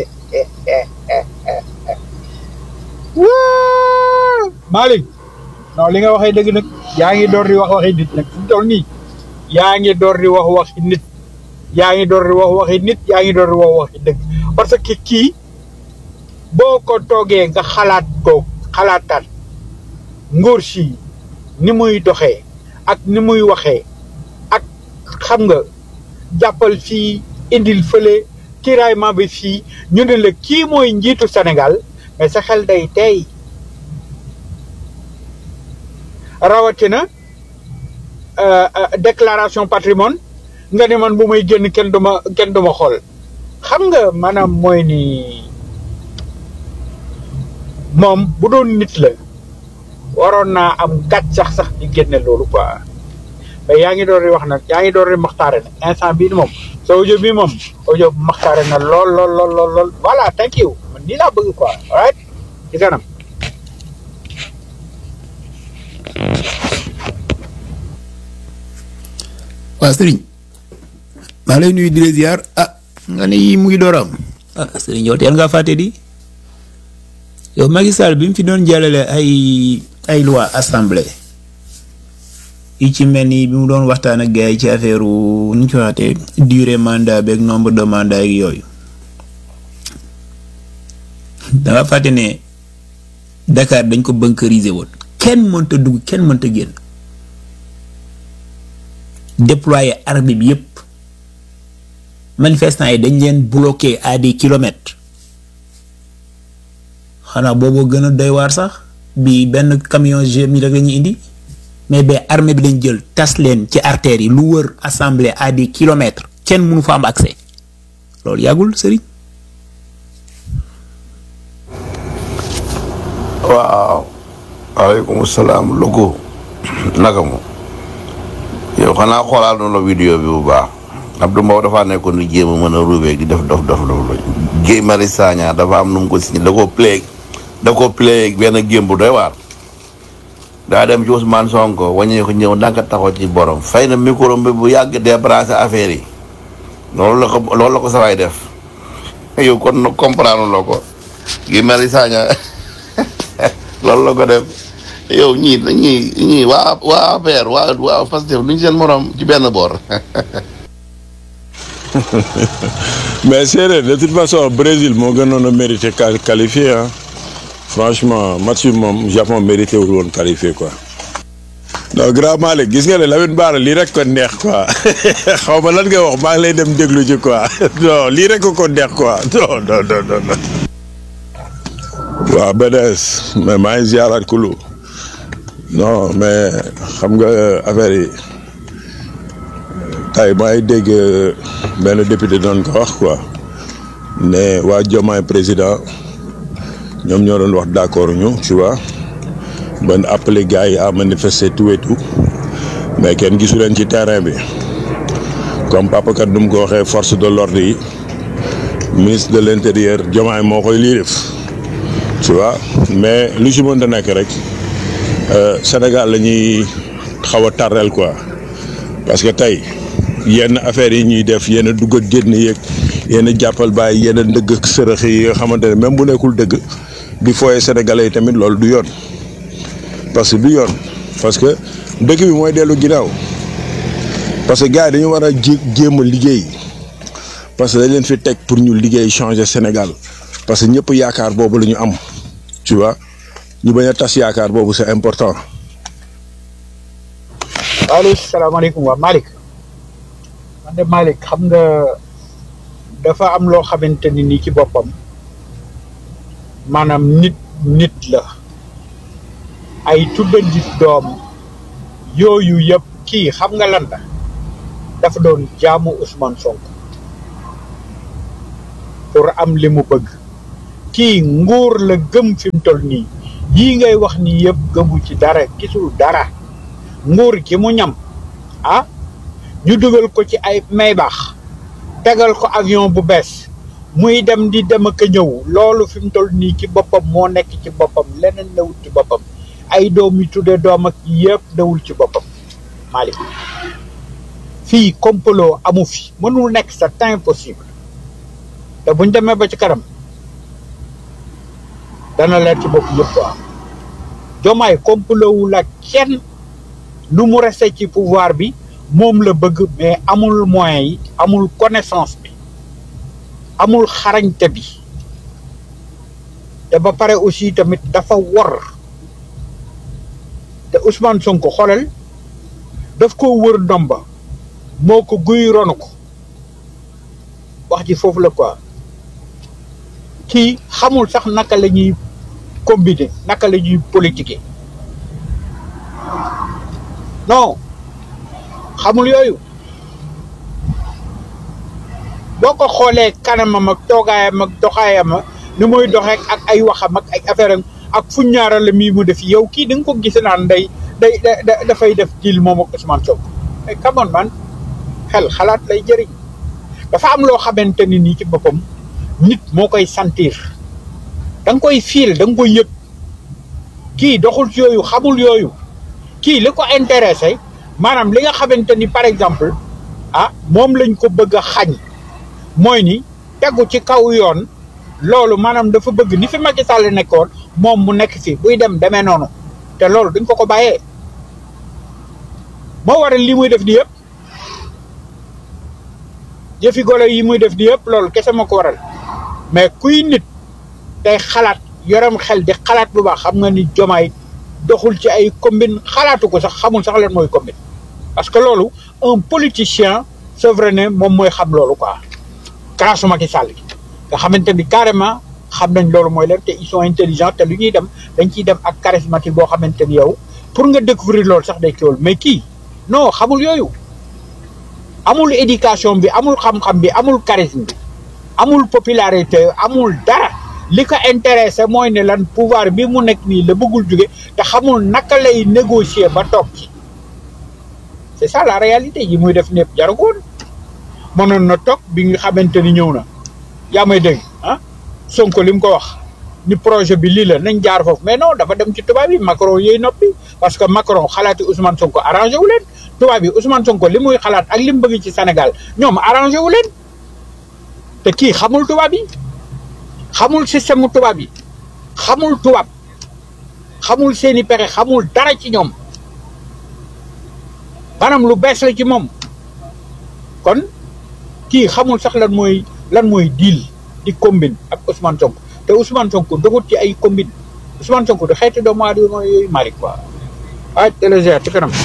Malick non li nga waxee dëgg nag yaa ngi door di wax waxi nit nag fu mu toll nii yaa ngi door di wax waxi nit yaa ngi door di wax waxi nit yaa ngi door di wax waxi dëgg parce que kii boo ko toogee nga xalaat ko xalaataat nguur si ni muy doxee ak ni muy waxee ak xam nga jàppal fii indil fële tiraillement bi fii ñu ne la kii mooy njiitu Sénégal mais sa xel day tey rawatina déclaration patrimoine nga ne man bu may génn kenn duma kenn duma xool xam nga maanaam mooy ni moom bu doon nit la waroon naa am gàtt sax sax di génne loolu quoi mais yaa ngi door di wax nag yaa ngi door di maxtaare nag instant bii moom sa audio bi moom audio maxtaare na lool lool lool lool lool voilà thank you man nii laa bëgg quoi alright ci kanam waaw sëriñ maa lay nuyu di la ziar ah nga ne yii mu ngi door am ah sëriñ yow teel ngaa fàtte di yow Macky Sall bi mu fi doon jàllale ay ay loi assemblée yi ci mel ni bi mu doon waxtaan ak gars yi ci affaire nu ñu ko waxatee durée mandat beeg nombre de mandat ak yooyu danga fàtte ne Dakar dañ ko bunkeriser woon kenn mënta dugg kenn mënta génn déployer armée bi yépp manifestants yi dañ leen bloqué à des kilomètres xanaa booboo gën a doy waar sax bi benn camion GMI rek la ñuy indi mais ba armée bi lañ jël tas leen ci artères yi lu wër assemblée à des kilomètres kenn mënu fa am accès loolu yàggul sëriñ waaw waaleykum salaam Louga naka mu yow xanaa xoolaal na la vidéo bi bu baax Abdou Mbow dafa nekkoon di jéem a mën a ruubee di def dof dof dof la Guy Marius Sagna dafa am nu mu ko signé da koo play da koo play benn gém bu doy waar daa dem ci Ousmane Sonko waññee ko ñëw ndànk taxaw ci borom fay na micro bi bu yàgg débranché affaire yi loolu la ko loolu la ko sawaay def yow kon nag comprendre loo ko Guy Marius Sagna loolu la ko def yow ñii ñii ñii waa waa APR waa waa Pastef duñ seen morom ci benn boor mais séeréer de toute façon Brésil moo gënoon a mérité qual- qualifié ah franchement match bi moom Japon mérité wul woon qualifié quoi. non grand Malick gis nga ne Lamine Bara lii rek ko neex quoi xaw ma lan nga wax maa ngi lay dem déglu ci quoi non lii rek ko ko neex quoi non non non non. non. waaw BDS mais maa ngi ziaraat kulu non mais xam nga affaire yi tey maa ngi dégg benn député doon ko wax quoi ne waa Diomaye président ñoom ñoo doon wax d'accord ñu tu vois ban appelé gars yi à manifester tout et tout mais kenn gisu leen ci terrain bi comme papa kat nu mu ko waxee force de l'ordre yi ministre de l'intérieur Diomaye moo koy lii def tu vois mais lu si mënta nekk rek Sénégal la ñuy xaw a tardel quoi parce que tey yenn affaires yi ñuy def yenn dugg ak génn yeeg yenn jàppal bàyyi yenn ndëgg ak sërëx yi nga xamante ne même bu nekkul dëgg di fooye sénégalais yi tamit loolu du yoon parce que du yoon parce que dëkk bi mooy dellu ginnaaw parce que gars yi dañu war a jé jéem a liggéey parce que dañ leen fi teg pour ñu liggéey changer Sénégal parce que ñëpp yaakaar boobu la ñu am tu vois ñu bañ a tas yaakaar boobu c'est important. allo salaamaaleykum waa Malick man de Malick xam nga dafa am loo xamante ni nii ci boppam maanaam nit nit la ay tudda nit doom yooyu yëpp kii xam nga lan la dafa doon jaamu Ousmane Sonko pour am li mu bëgg kii nguur la gëm fi mu toll nii yii ngay wax nii yëpp gëmu ci dara gisul dara nguur gi mu ñam ah ñu dugal ko ci ay may baax tegal ko avion bu bees muy dem di dem ak a ñëw loolu fi mu toll nii ci boppam moo nekk ci boppam leneen newul ci boppam ay doom yu tudde doom ak yëpp newul ci boppam Malick fii complot amu fi mënul nekk c'est impossible te buñ demee ba ci kanam dana leer ci bopp yëpp quoi jomaay complot wul ak kenn lu mu resté ci pouvoir bi moom la bëgg mais amul moyens yi amul connaissance bi amul xarañte bi te ba pare aussi tamit dafa wor te Ousmane Sonko xoolal daf ko wër ndomba moo ko guy ronu ko wax ji foofu la quoi kii xamul sax naka la ñuy combiner naka la ñuy politiquer non xamul yooyu boo ko xoolee kanamam ak toogaayam ak doxaayam ni muy doxee ak ay waxam ak ay affaire am ak fu ñaarale mii mu def yow kii da nga ko gis naan day day da dafay def deal moom ak Ousmane Sonko mais come on man xel xalaat lay jëriñ dafa am loo xamante ni nii ci boppam nit moo koy sentir da nga koy fiil da nga koy yëg kii doxul ci yooyu xamul yooyu kii li ko intéressé maanaam li nga xamante ni par exemple ah moom lañ ko bëgg a xañ mooy ni tegu ci kaw yoon loolu maanaam dafa bëgg ni fi Macky Sall nekkoon moom mu nekk fi buy dem demee noonu te loolu duñ ko ko bàyyee moo waral li muy def di yëpp jëfi golo yi muy def di yëpp loolu kese moo ko waral mais kuy nit tey xalaat yoram xel di xalaat bu baax xam nga ni jomaay doxul ci ay combine xalaatu ko sax xamul sax leen mooy combine parce que loolu un politicien c'est vrai ne moom mooy xam loolu quoi grâce Macky Sall gi nga xamante ni carrément xam nañ loolu mooy leen te ils sont intelligents te lu ñuy dem dañ ciy dem ak charismatique boo xamante ni yow pour nga découvrir loolu sax day kiwul mais kii non xamul yooyu amul éducation bi amul xam-xam bi amul charisme bi amul popularité amul dara li ko intéressé mooy ne lan pouvoir bi mu nekk nii la bëggul jóge te xamul naka lay négocier ba toog ci c'est ça la réalité yi muy def népp jaragoon mënoon na toog bi nga xamante ni ñëw na yaa may dégg ah Sonko li mu ko wax ni projet bi lii la nañ jaar foofu mais non dafa dem ci tubaab yi Macron yooyu noppi parce que Macron xalaati Ousmane Sonko arrangé wu leen tubaab yi Ousmane Sonko li muy xalaat ak li mu bëgg ci Sénégal ñoom arrangé wu leen te kii xamul tubaab yi xamul système tubaab yi xamul tubaab xamul seeni pexe xamul dara ci ñoom maanaam lu bees la ci moom kon kii xamul sax lan mooy lan mooy deal di combine ak Ousmane Sonko te Ousmane Sonko doxut ci ay combine Ousmane Sonko du xeeti doomu aadama yooyu Malick quoi ah téléger ci kanam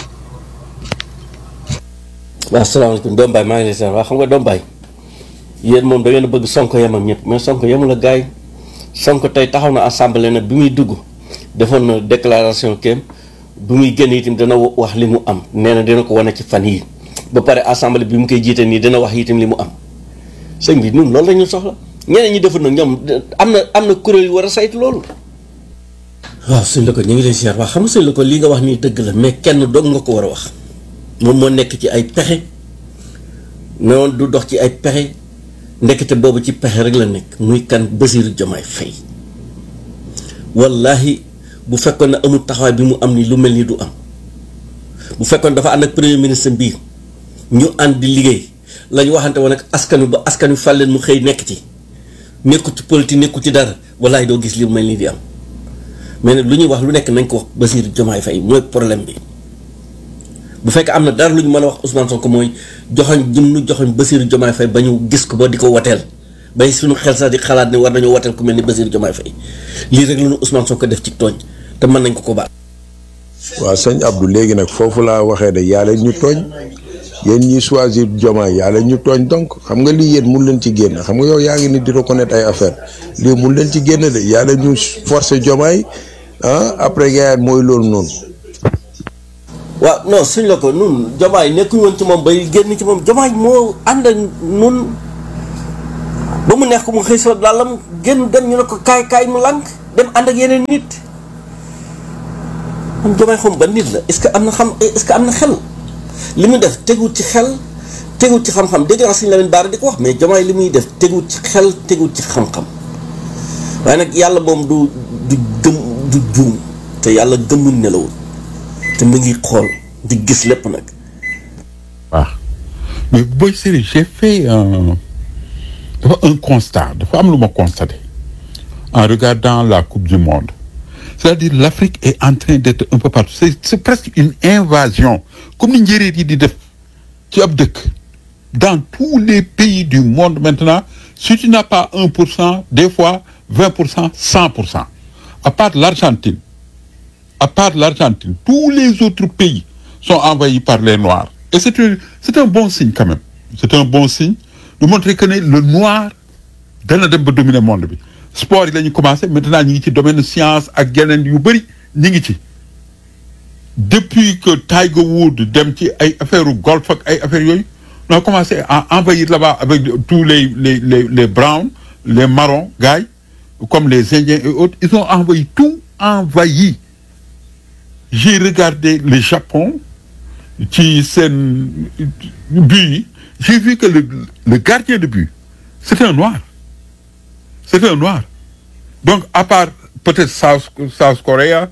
waaw asalaamaaleykum Doom Baye maa ngi lay seet waa xam nga Doom Baye yéen moom da ngeen a bëgg Sonko yemam ñëpp mais Sonko yemul la gaay Sonko tey taxaw na assemblée nag bi muy dugg defoon na déclaration kéem bi muy génn itam dana wax li mu am nee na dina ko wane ci fan yii ba pare assemblée bi mu koy jiite nii dina wax itam li mu am sëñ bi ñun loolu la ñu soxla ñeneen ñi deful nag ñoom am na am na kuréel yu war a saytu loolu. waaw sëñ la ko ñu ngi lay seet waa xam nga sëñ la ko lii nga wax nii dëgg la mais kenn dog nga ko war a wax moom moo nekk ci ay pexe noonu du dox ci ay pexe. ndekete boobu ci pexe rek la nekk muy kan Bassirou Diomaye Faye wallahi bu fekkoon ne amul taxawaay bi mu am ni lu mel ni du am bu fekkoon dafa ànd ak premier ministre bii ñu ànd di liggéey la ñu waxante woon ak askan wi ba askan wi fal leen mu xëy nekk ci nekku ci politique nekku ci dara wallahi doo gis li mu mel ni di am mais nag lu ñuy wax lu nekk nañ ko wax Bassirou Diomaye Faye mooy problème bi bu fekkee am na dara lu ñu mën a wax Ousmane Sonko mooy joxoñ jëm nu joxoñ Bassirou Diomaye Faye ba ñu gis ko ba di ko wateel bay suñu xel sax di xalaat ne war nañoo wateel ku mel ni Bassirou Diomaye Faye lii rek la ñu Ousmane Sonko def ci tooñ te mën nañ ko ko baal. waaw sëñ Abdou léegi nag foofu laa waxee de yàlla ñu tooñ yéen ñi choisir Diomaye yàlla ñu tooñ donc xam nga lii yéen mun leen ci génn xam nga yow yaa ngi ni di reconnaître ay affaire lii mun leen ci génn de yàlla ñu forcer Diomaye ah après gars mooy loolu noonu. waaw non suñ la ko nun jomaay nekkuñu woon ci moom bay génn ci moom jomaay moo ànd ak nun ba mu neex ko mu xëy sa dàllam génn dem ñu ne ko kaay kaay mu lànk dem ànd ak yeneen nit man jomaay xam ba nit la est-ce que am na xam est-ce que am na xel li muy def teguwut ci xel teguwut ci xam-xam dégg naa suñu Lamine Bara di ko wax mais jomaay li muy def teguwut ci xel teguwut ci xam-xam waaye nag yàlla moom du du gëm du juum te yàlla gëmul nelawul te mu ngi xool di gis lépp nag waaw mais booy série j'ai fait un dafa un constat dafa am lu ma constaté en regardant la coupe du monde c'est-à-dire l'Afrique est en train d'être un peu partout c'est c'est presque une invasion comme ni njéeréer yi di def ci ab dëkk dans tous les pays du monde maintenant si tu n'as pas un pour cent des fois vingt pour cent cent pour cent à part l'Argentine à part l'Argentine tous les autres pays sont envahis par les Noirs et c'est un c'est un bon signe quand même c'est un bon signe de montrer que ne le noir dana dem ba dominer monde bi sport yi la ñu commencé maintenant ñi ngi ci domaine science ak yeneen yu bëri ñi ngi ci depuis que Tiger Woods dem ci ay affaire golf ak ay affaires yooyu on a commencé à envahir là-bas avec tous les les les les browns les marrons gars yi comme les indiens et autres ils ont envahi tout envahi j'ai regardé le Japon ci seen but yi j'ai vu que le le gardien de but c'est un noir c'est un noir donc à part peut-être South South Korea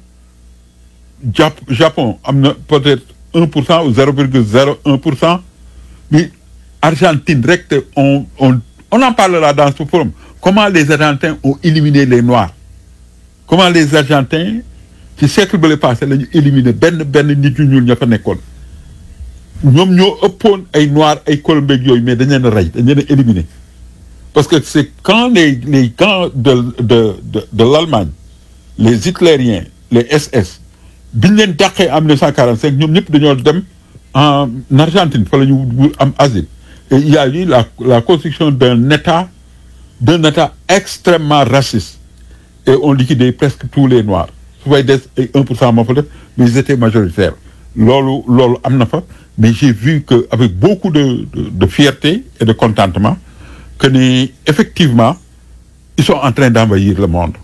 Jap Japon am na peut-être un pour cent ou zéro virgule zéro un pour cent mais Argentine rek te on on on en parlera dans ce forum comment les Argentins ont éliminé les Noirs comment les Argentins ci siècle ba le passé la ñu éliminé benn benn nit ñu ñuul ña fa nekkoon ñoom ñoo ëppoon ay Noirs ay Colombais yooyu mais dañ leen a rey dañ leen a éliminé parce que c'est quand les les camps de de de de l'Allemagne les hitlériens les SS biñ leen dàqee en 1945 ñoom ñëpp dañoo dem en Argentine fa la ñu am asile et il y a eu la la construction d'un État d'un État extrêmement raciste et on liquidait presque tous les Noirs su fay des ay 1 pour cent moo fa def mais ils étaient majoritaires loolu loolu am na fa mais j'ai vu que avec beaucoup de de, de fierté et de contentement que ni effectivement ils sont en train d'envahir le monde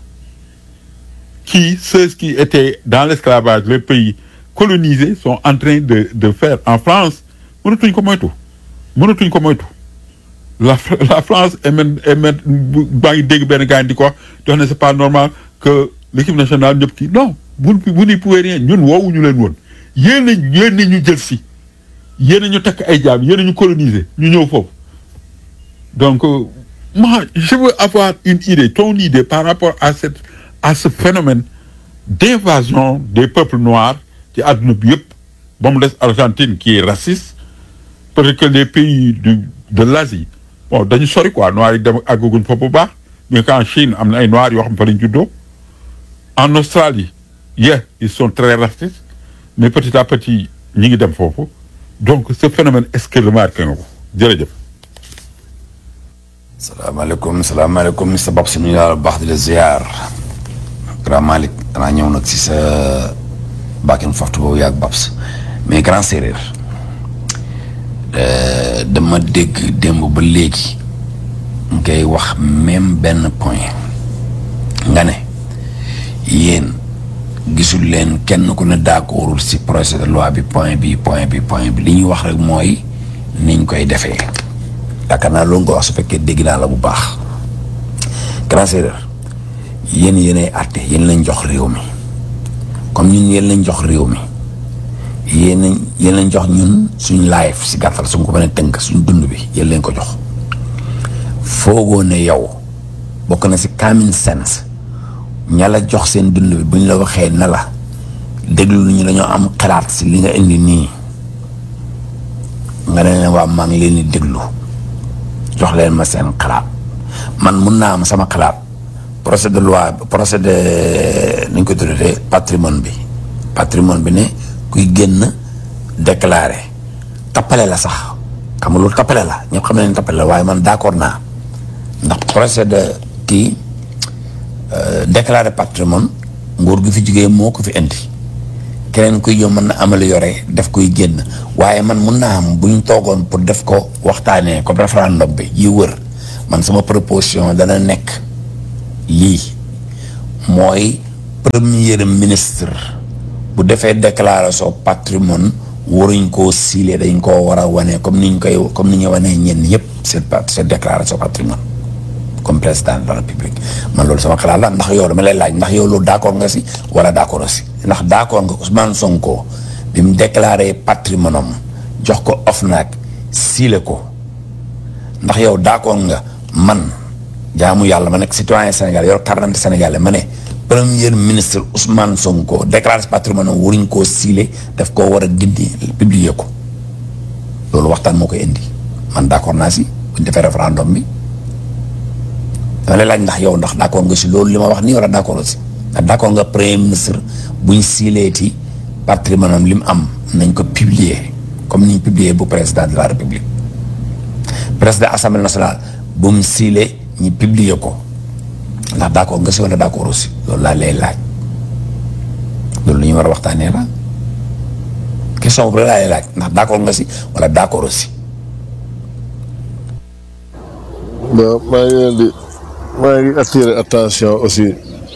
qui ceux qui étaient dans l'esclavage les pays colonisés sont en train de de faire en France mënatuñ ko moytu mënatuñ ko moytu la la France est même est même baa ngi dégg benn gars di ko wax di wax ne c'est pas normal que l'équipe nationale ñëpp kii non vous vous n'y pouvez rien ñun woowuñu leen woon yéen a yéen a ñu jël si yéen a ñu takk ay jaam yéen a ñu coloniser ñu ñëw foofu donc euh, moi je veux avoir une idée ton idée par rapport à cette à ce phénomène d'invasion des peuples noirs ci àdduna bi yëpp ba mu des Argentine qui est raciste parce que les pays du de l'Asie bon dañu sori quoi noirs yi dem àggaguñ fa bu baax mais qu'en Chine am na ay noirs yoo xam fa lañ juddoo en Australie yeah ils sont très racistes mais petit à petit ñi ngi dem foofu donc ce phénomène est-ce que remarqué nga ko jërëjëf salaamaaleykum salaamaaleykum Mr Babs ñu daal baax di la ziar grand Malick danaa ñëw nag si sa baakin foftu boobu yaag Babs mais grand séeréer dama dégg démb ba léegi ngay wax même benn point nga ne yéen gisul leen kenn ku ne d'accordul si projet de loi bi point bi point bi point bi li ñuy wax rek mooy niñ koy defee yaakaar naa loolu nga wax su fekkee dégg naa la bu baax grand séeréer yéen yéenay àtte yéen lañ jox réew mi comme ñun yéen lañ jox réew mi yéen yéen lañ jox ñun suñ life si gàttal suñ ko mën a tënk suñ dund bi yéen lañ ko jox foogoo ne yow bokk na si common sense ña la jox seen dund bi buñ la waxee na la déglu ñu dañoo am xalaat si li nga indi nii nga ne leen waa maa ngi leen di déglu jox leen ma seen xalaat man mun naa am sama xalaat procès de loi procès de ni ñu ko tuddee patrimoine bi patrimoine bi ne kuy génn déclaré tappale la sax xam nga loolu tappale la ñëpp xam nañ tappale la waaye man d'accord naa ndax procès de kii déclaré patrimoine nguur gi fi jugee moo ko fi indi keneen kuy ñëw mën na améliorer def koy génn waaye man mun naa am bu ñu toogoon pour def ko waxtaanee comme référendum bi yi wër man sama proposition dana nekk lii mooy premier ministre bu defee déclaration patrimoine waruñ koo siile dañ koo war a wane comme ni ñu koy comme ni ñu wanee ñenn yëpp seen seen déclaration patrimoine comme président de la république man loolu sama xalaat la ndax yow dama lay laaj ndax yow loolu d'accord nga si wala d'accord si ndax d'accord nga Ousmane Sonko bi mu déclaré patrimoine am jox ko OFNAC siile ko ndax yow d'accord nga man jaamu yàlla ma nekk citoyen Sénégal yor carte d'identité sénégalais ma ne premier ministre Ousmane Sonko déclaré patrimoine am waruñ koo siile daf koo war a gindi publier ko loolu waxtaan moo koy indi man d'accord naa si buñ defee référendum bi dama lay laaj ndax yow ndax d'accord nga si loolu li ma wax nii wala d'accord si ndax d'accord nga premier ministre buñ siileeti patrimoine am li mu am nañ ko publier comme ni ñu publier bu président de la république président assemblée nationale bu mu siile ñu publier ko ndax d'accord nga si wala d'accord aussi loolu laa lay laaj loolu lu ñu war a waxtaanee la question boobu laa lay laaj ndax d'accord nga si wala d'accord aussi. bon maa ngi leen di maa ngi attirer attention aussi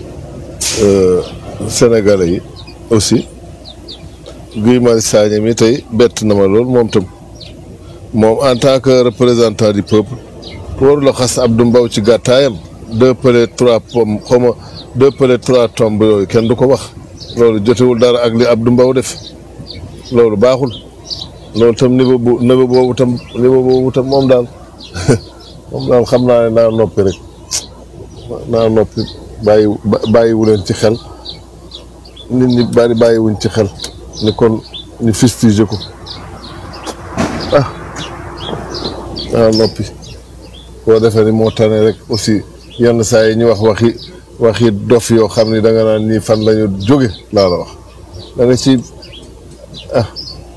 sénégalais yi aussi Guy Marius Sagna mi tey bett na ma lool moom tam moom en tant que représentant du peuple warula xas Abdou Mbow ci gàttaayam deux pelés trois pommes xaw ma deux pelés trois tombes yooyu kenn du ko wax loolu jotewul dara ak li Abdou Mbow def loolu baaxul loolu tam niveau bu niveau boobu tam niveau boobu tam moom daal moom daal xam naa ne naa noppi rek naa noppi bàyyi bàyyiwu leen ci xel nit ñi bari bàyyiwuñ ci xel ni kon ñu fustige ko ah naa noppi boo defee ni moo tane rek aussi yenn saa yi ñu wax waxi waxi dof yoo xam ni da nga naan nii fan lañu jóge laa la wax da nga ci ah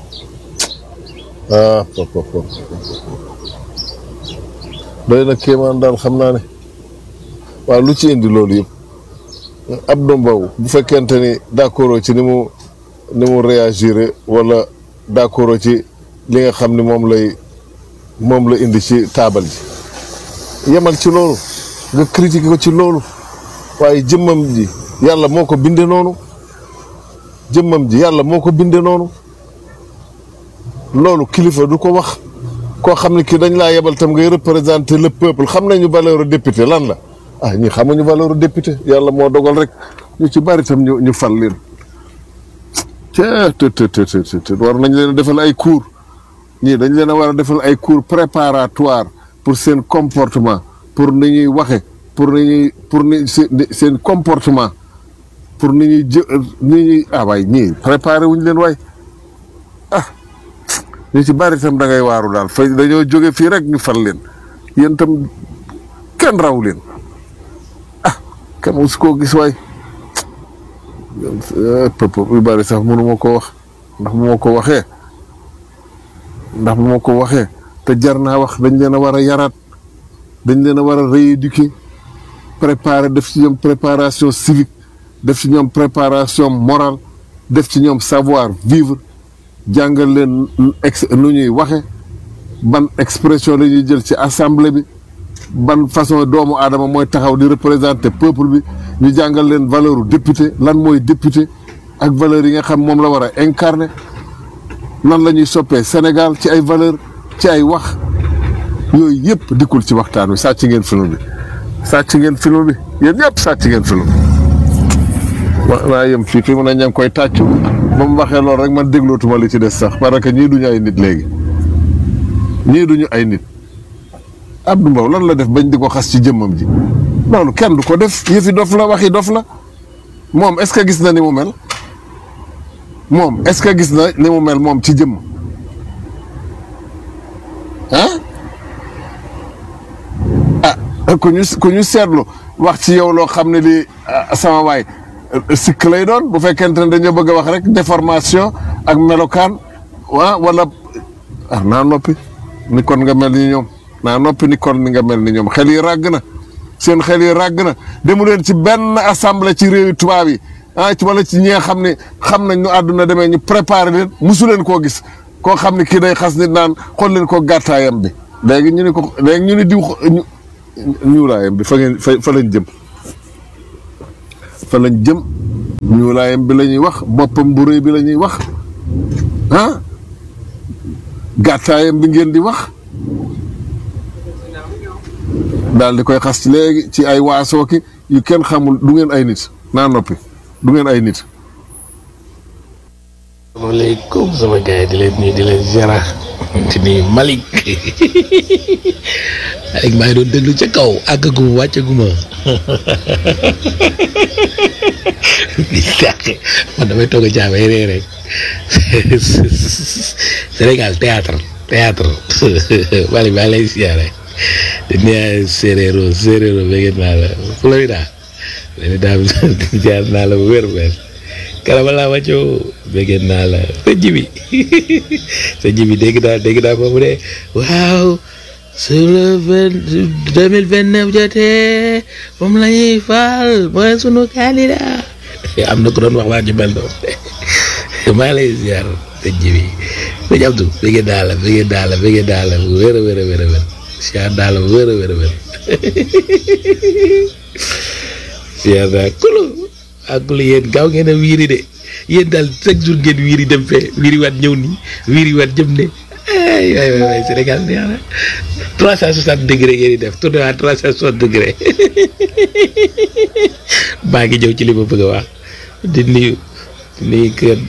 ah pop pop pop doy na kéemaan daal xam naa ne waaw lu ci indi loolu yëpp Abdou Mbow bu fekkente ni d'accord ci ni mu ni mu réagir wala d'accord ci li nga xam ni moom lay moom la indi ci taabal ji yemal ci loolu nga critiquer ko ci loolu waaye jëmmam ji yàlla moo ko binde noonu jëmmam ji yàlla moo ko binde noonu loolu kilifa du ko wax koo xam ne kii dañ laa yebal tam ngay représenter le peuple xam nañu valeur député lan la ah ñi xamuñu valeur député yàlla moo dogal rek ñu ci bari tam ñu ñu fal leen te te te te te war nañ leen a defal ay cours ñii dañ leen a war a defal ay cours préparatoire pour seen comportement pour ni ñuy waxe pour ni ñuy pour ni seen comportement pour ni ñuy jë ni ñuy ah waay ñii préparé wuñ leen waay ah ñu ci bari tam da ngay waaru daal fay dañoo jóge fii rek ñu fal leen yéen tam kenn raw leen ah kenn musu koo gis waay pëpp yu bari sax mënu ma ko wax ndax bu ma ko waxee ndax bu ma ko waxee te jar naa wax dañ leen a war a yaraat dañ leen a war a rééduquer préparer def ci ñoom préparation civique def ci ñoom préparation morale def ci ñoom savoir vivre jàngal leen ex nu ñuy waxe ban expression la ñuy jël ci assemblée bi ban façon doomu aadama mooy taxaw di représenter peuple bi ñu jàngal leen valeur député lan mooy député ak valeur yi nga xam moom la war a incarner nan la ñuy soppee Sénégal ci ay valeur ci ay wax yooyu yëpp dikkul ci waxtaan wi sàcc ngeen film bi sàcc ngeen film bi yéen ñëpp sàcc ngeen film bi wa naa yem fii fi mu ne ña ngi koy tàccu ba mu waxee loolu rek man déglootuma li ci des sax parce que ñii duñu ay nit léegi ñii duñu ay nit Abdou Mbow lan la def bañ di ko xas ci jëmmam ji loolu kenn du ko def yëfi dof la waxi dof la moom est-ce que gis na ni mu mel moom est-ce que gis na ni mu mel moom ci jëmm ah ah ku ñu ku ñu seetlu wax ci yow loo xam ne li sama waay sikk lay doon bu fekkente ne dañoo bëgg a wax rek déformation ak melokaan waa wala ah naa noppi ni kon nga mel ni ñoom naa noppi ni kon ni nga mel ni ñoom xel yi ràgg na seen xel yi ràgg na demu leen ci benn assemblée ci réewi tubaab yi ah ci wala ci ñi nga xam ne xam nañ nu àdduna demee ñu préparé leen musu leen koo gis koo xam ne kii day xas nit naan xool leen ko gàttaayam bi léegi ñu ne ko léegi ñu ne diw ñu ñuulaayam bi fa ngeen fa fa lañ jëm fa lañ jëm ñuulaayam bi la ñuy wax boppam bu rëy bi la ñuy wax ah gàttaayam bi ngeen di wax daal di koy xas ci léegi ci ay waasoo ki yu kenn xamul du ngeen ay nit naa noppi du ngeen ay nit asalaamaaleykum sama gars yi di leen nuyu di leen ziara di nuyu Malick Malick maa ngi doon déglu ca kaw àggaguma wàccaguma di sàq man damay toog a jaamay ree rek Sénégal théâtre théâtre Malick maa ngi lay ziara di nuyu séeréero séeréero bëgg naa la Florida Florida jaar naa la bu wér wér karama laa wàccoo bëgg naa la sa jibi sa jibi dégg naa dégg naa foofu de waaw sur le vingt deux mille vingt neuf jotee moom la ñuy faal mooy sunu candidat am na ko doon wax waa ju mel noonu maa lay ziar sa jibi sëñ Abdou bëgg naa la bëgg naa la bëgg naa la bu wér a wér a wér a wér ziar naa la bu wér a wér a wér ziar naa kulu ak lu yéen gaaw ngeen a wiiri de yéen daal chaque jour ngeen wiiri dem fee wiiri waat ñëw nii wiiri waat jëm ne ay waay waay waay Sénégal neex na trois cent soixante degré ngeen di def tourné waat trois cent soixante degré maa ngi ñëw ci li ma bëgg a wax di nuyu di nuyu kër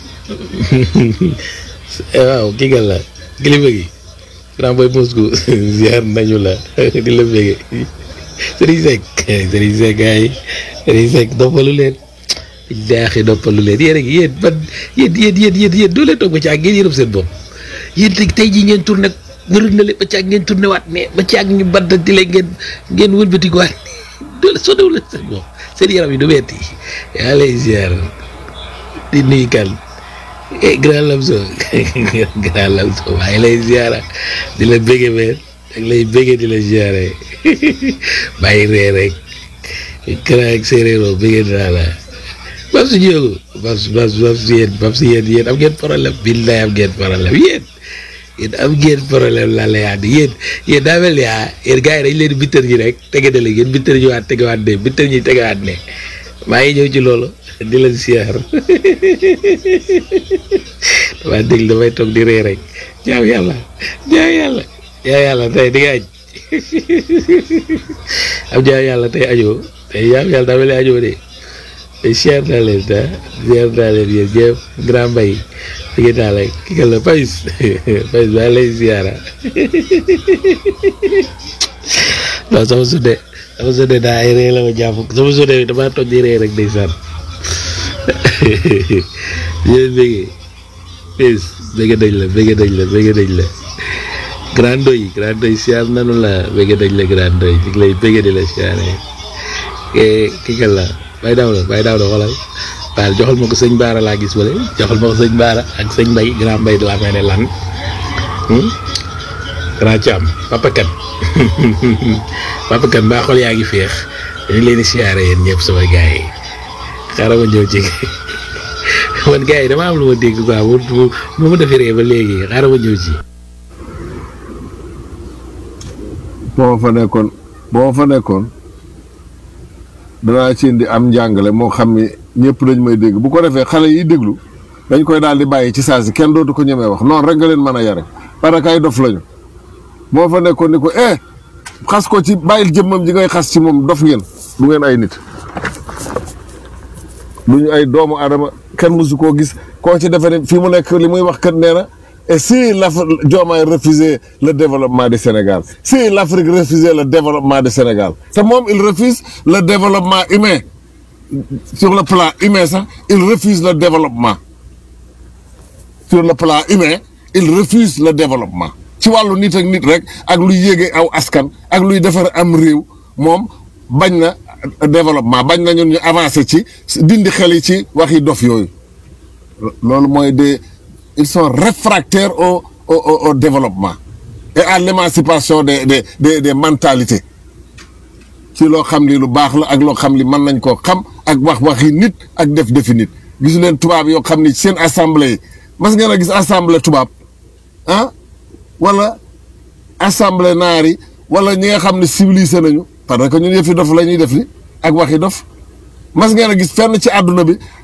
waaw kii nga la kilifa gi grand boy Moscou ziar nañu la di la bëgge Serigne Seck Serigne Seck ay Serigne Seck noppalu leen daaxi noppalu leen yéen a ngi yéen man yéen yéen yéen yéen yéen doo leen toog ba ci ak ngeen yërëm seen bopp yéen tey tey jii ngeen tourné nga rëndale ba ci ak ngeen tourné waat ne ba ci ak ñu bant di leen ngeen ngeen wëlbati ko waat doo leen soo dew leen seen bopp seen yaram yi du metti yaa lay ziar di nuyu kan eh grand lamso grand lamso maa ngi lay ziara di la bége meen ak lay bége di la ziare bàyyi ree rek grand ak séeréero bége dinaa la bab si jógu bab si bab si bab si yéen bab si yéen yéen am ngeen problème billaay am ngeen problème yéen yéen am ngeen problème la la yaa di yéen yéen daa mel ni ah yéen gars yi dañ leen bittër ñi rek tege na léegi yéen bittër ñi waat tegewaat ne bittër ñi tegewaat ne maa ngi ñëw ci loolu di la siyaar damaa dégg damay toog di ree rek jaaw yàlla jaaw yàlla jaaw yàlla tey di nga aj am jaaw yàlla tey ajoo tey jaaw yàlla daa mel ni ajoo de te siyaar naa leen ta siyaar naa leen yéen ñëpp grand mbay dégg naa la ki nga la Pais Pais maa lay siyaara non sama sudde sama sudde daa ay ree la ma jàpp sama sudde bi damaa toog di ree rek ndeysaan yéen bëggee Pais bëgg dañ la bëgg dañ la bëgg dañ la grand doy grand doy siyaar nanu la bëgg dañ la grand doy ñu ngi lay bëgg di la siyaare ki nga la bay daaw la bay daaw la xoolal waaye joxal ma ko sëñ Baara laa gis wala joxal ma ko sëñ Baara ak sëñ Mbay grand Mbay de la may ne lan grand Thiam papa kan papa kan mbaa xol yaa ngi féex dañu leen di siyaare yéen ñëpp sama gars yi xaaral ma ñëw ci man gars yi dama am lu ma dégg quoi bu bu bu ma defee ba léegi xaaral ma ñëw ci. boo fa nekkoon boo fa nekkoon danaa ci indi am njàngale moo xam ni ñëpp dañ may dégg bu ko defee xale yi déglu dañ koy daal di bàyyi ci saa si kenn dootu ko ñemee wax noonu rek nga leen mën a yare parce que ay dof lañu moo fa nekkoon ni ko eh xas ko ci bàyyil jëmmam ji ngay xas ci moom dof ngeen du ngeen ay nit du ñu ay doomu adama kenn mësu koo gis koo ci defe ne fii mu nekk li muy wax kat nee na et si l'Afrique Diomaye refusait le développement du Sénégal si l'Afrique refusait le développement du Sénégal te moom il refuse le développement humain sur le plan humain sax il refuse le développement sur le plan humain il refuse le développement ci wàllu nit ak nit rek ak luy yéege aw askan ak luy defar am réew moom bañ na développement bañ na ñun ñu avancer ci dindi xel yi ci waxi dof yooyu loolu mooy des ils sont réfractaires au au au, au développement et à l'émancipation des des des des mentalités ci loo xam li lu baax la ak loo xam li mën nañ koo xam ak wax waxi nit ak def defi nit gisu leen tubaab yoo xam ni seen assemblée yi mas ngeen a gis assemblée tubaab ah wala assemblée naar yi wala ñi nga xam ne civilisé nañu parce que ñun yëfi dof la ñuy def ni ak waxi dof mas ngeen a gis fenn ci àdduna bi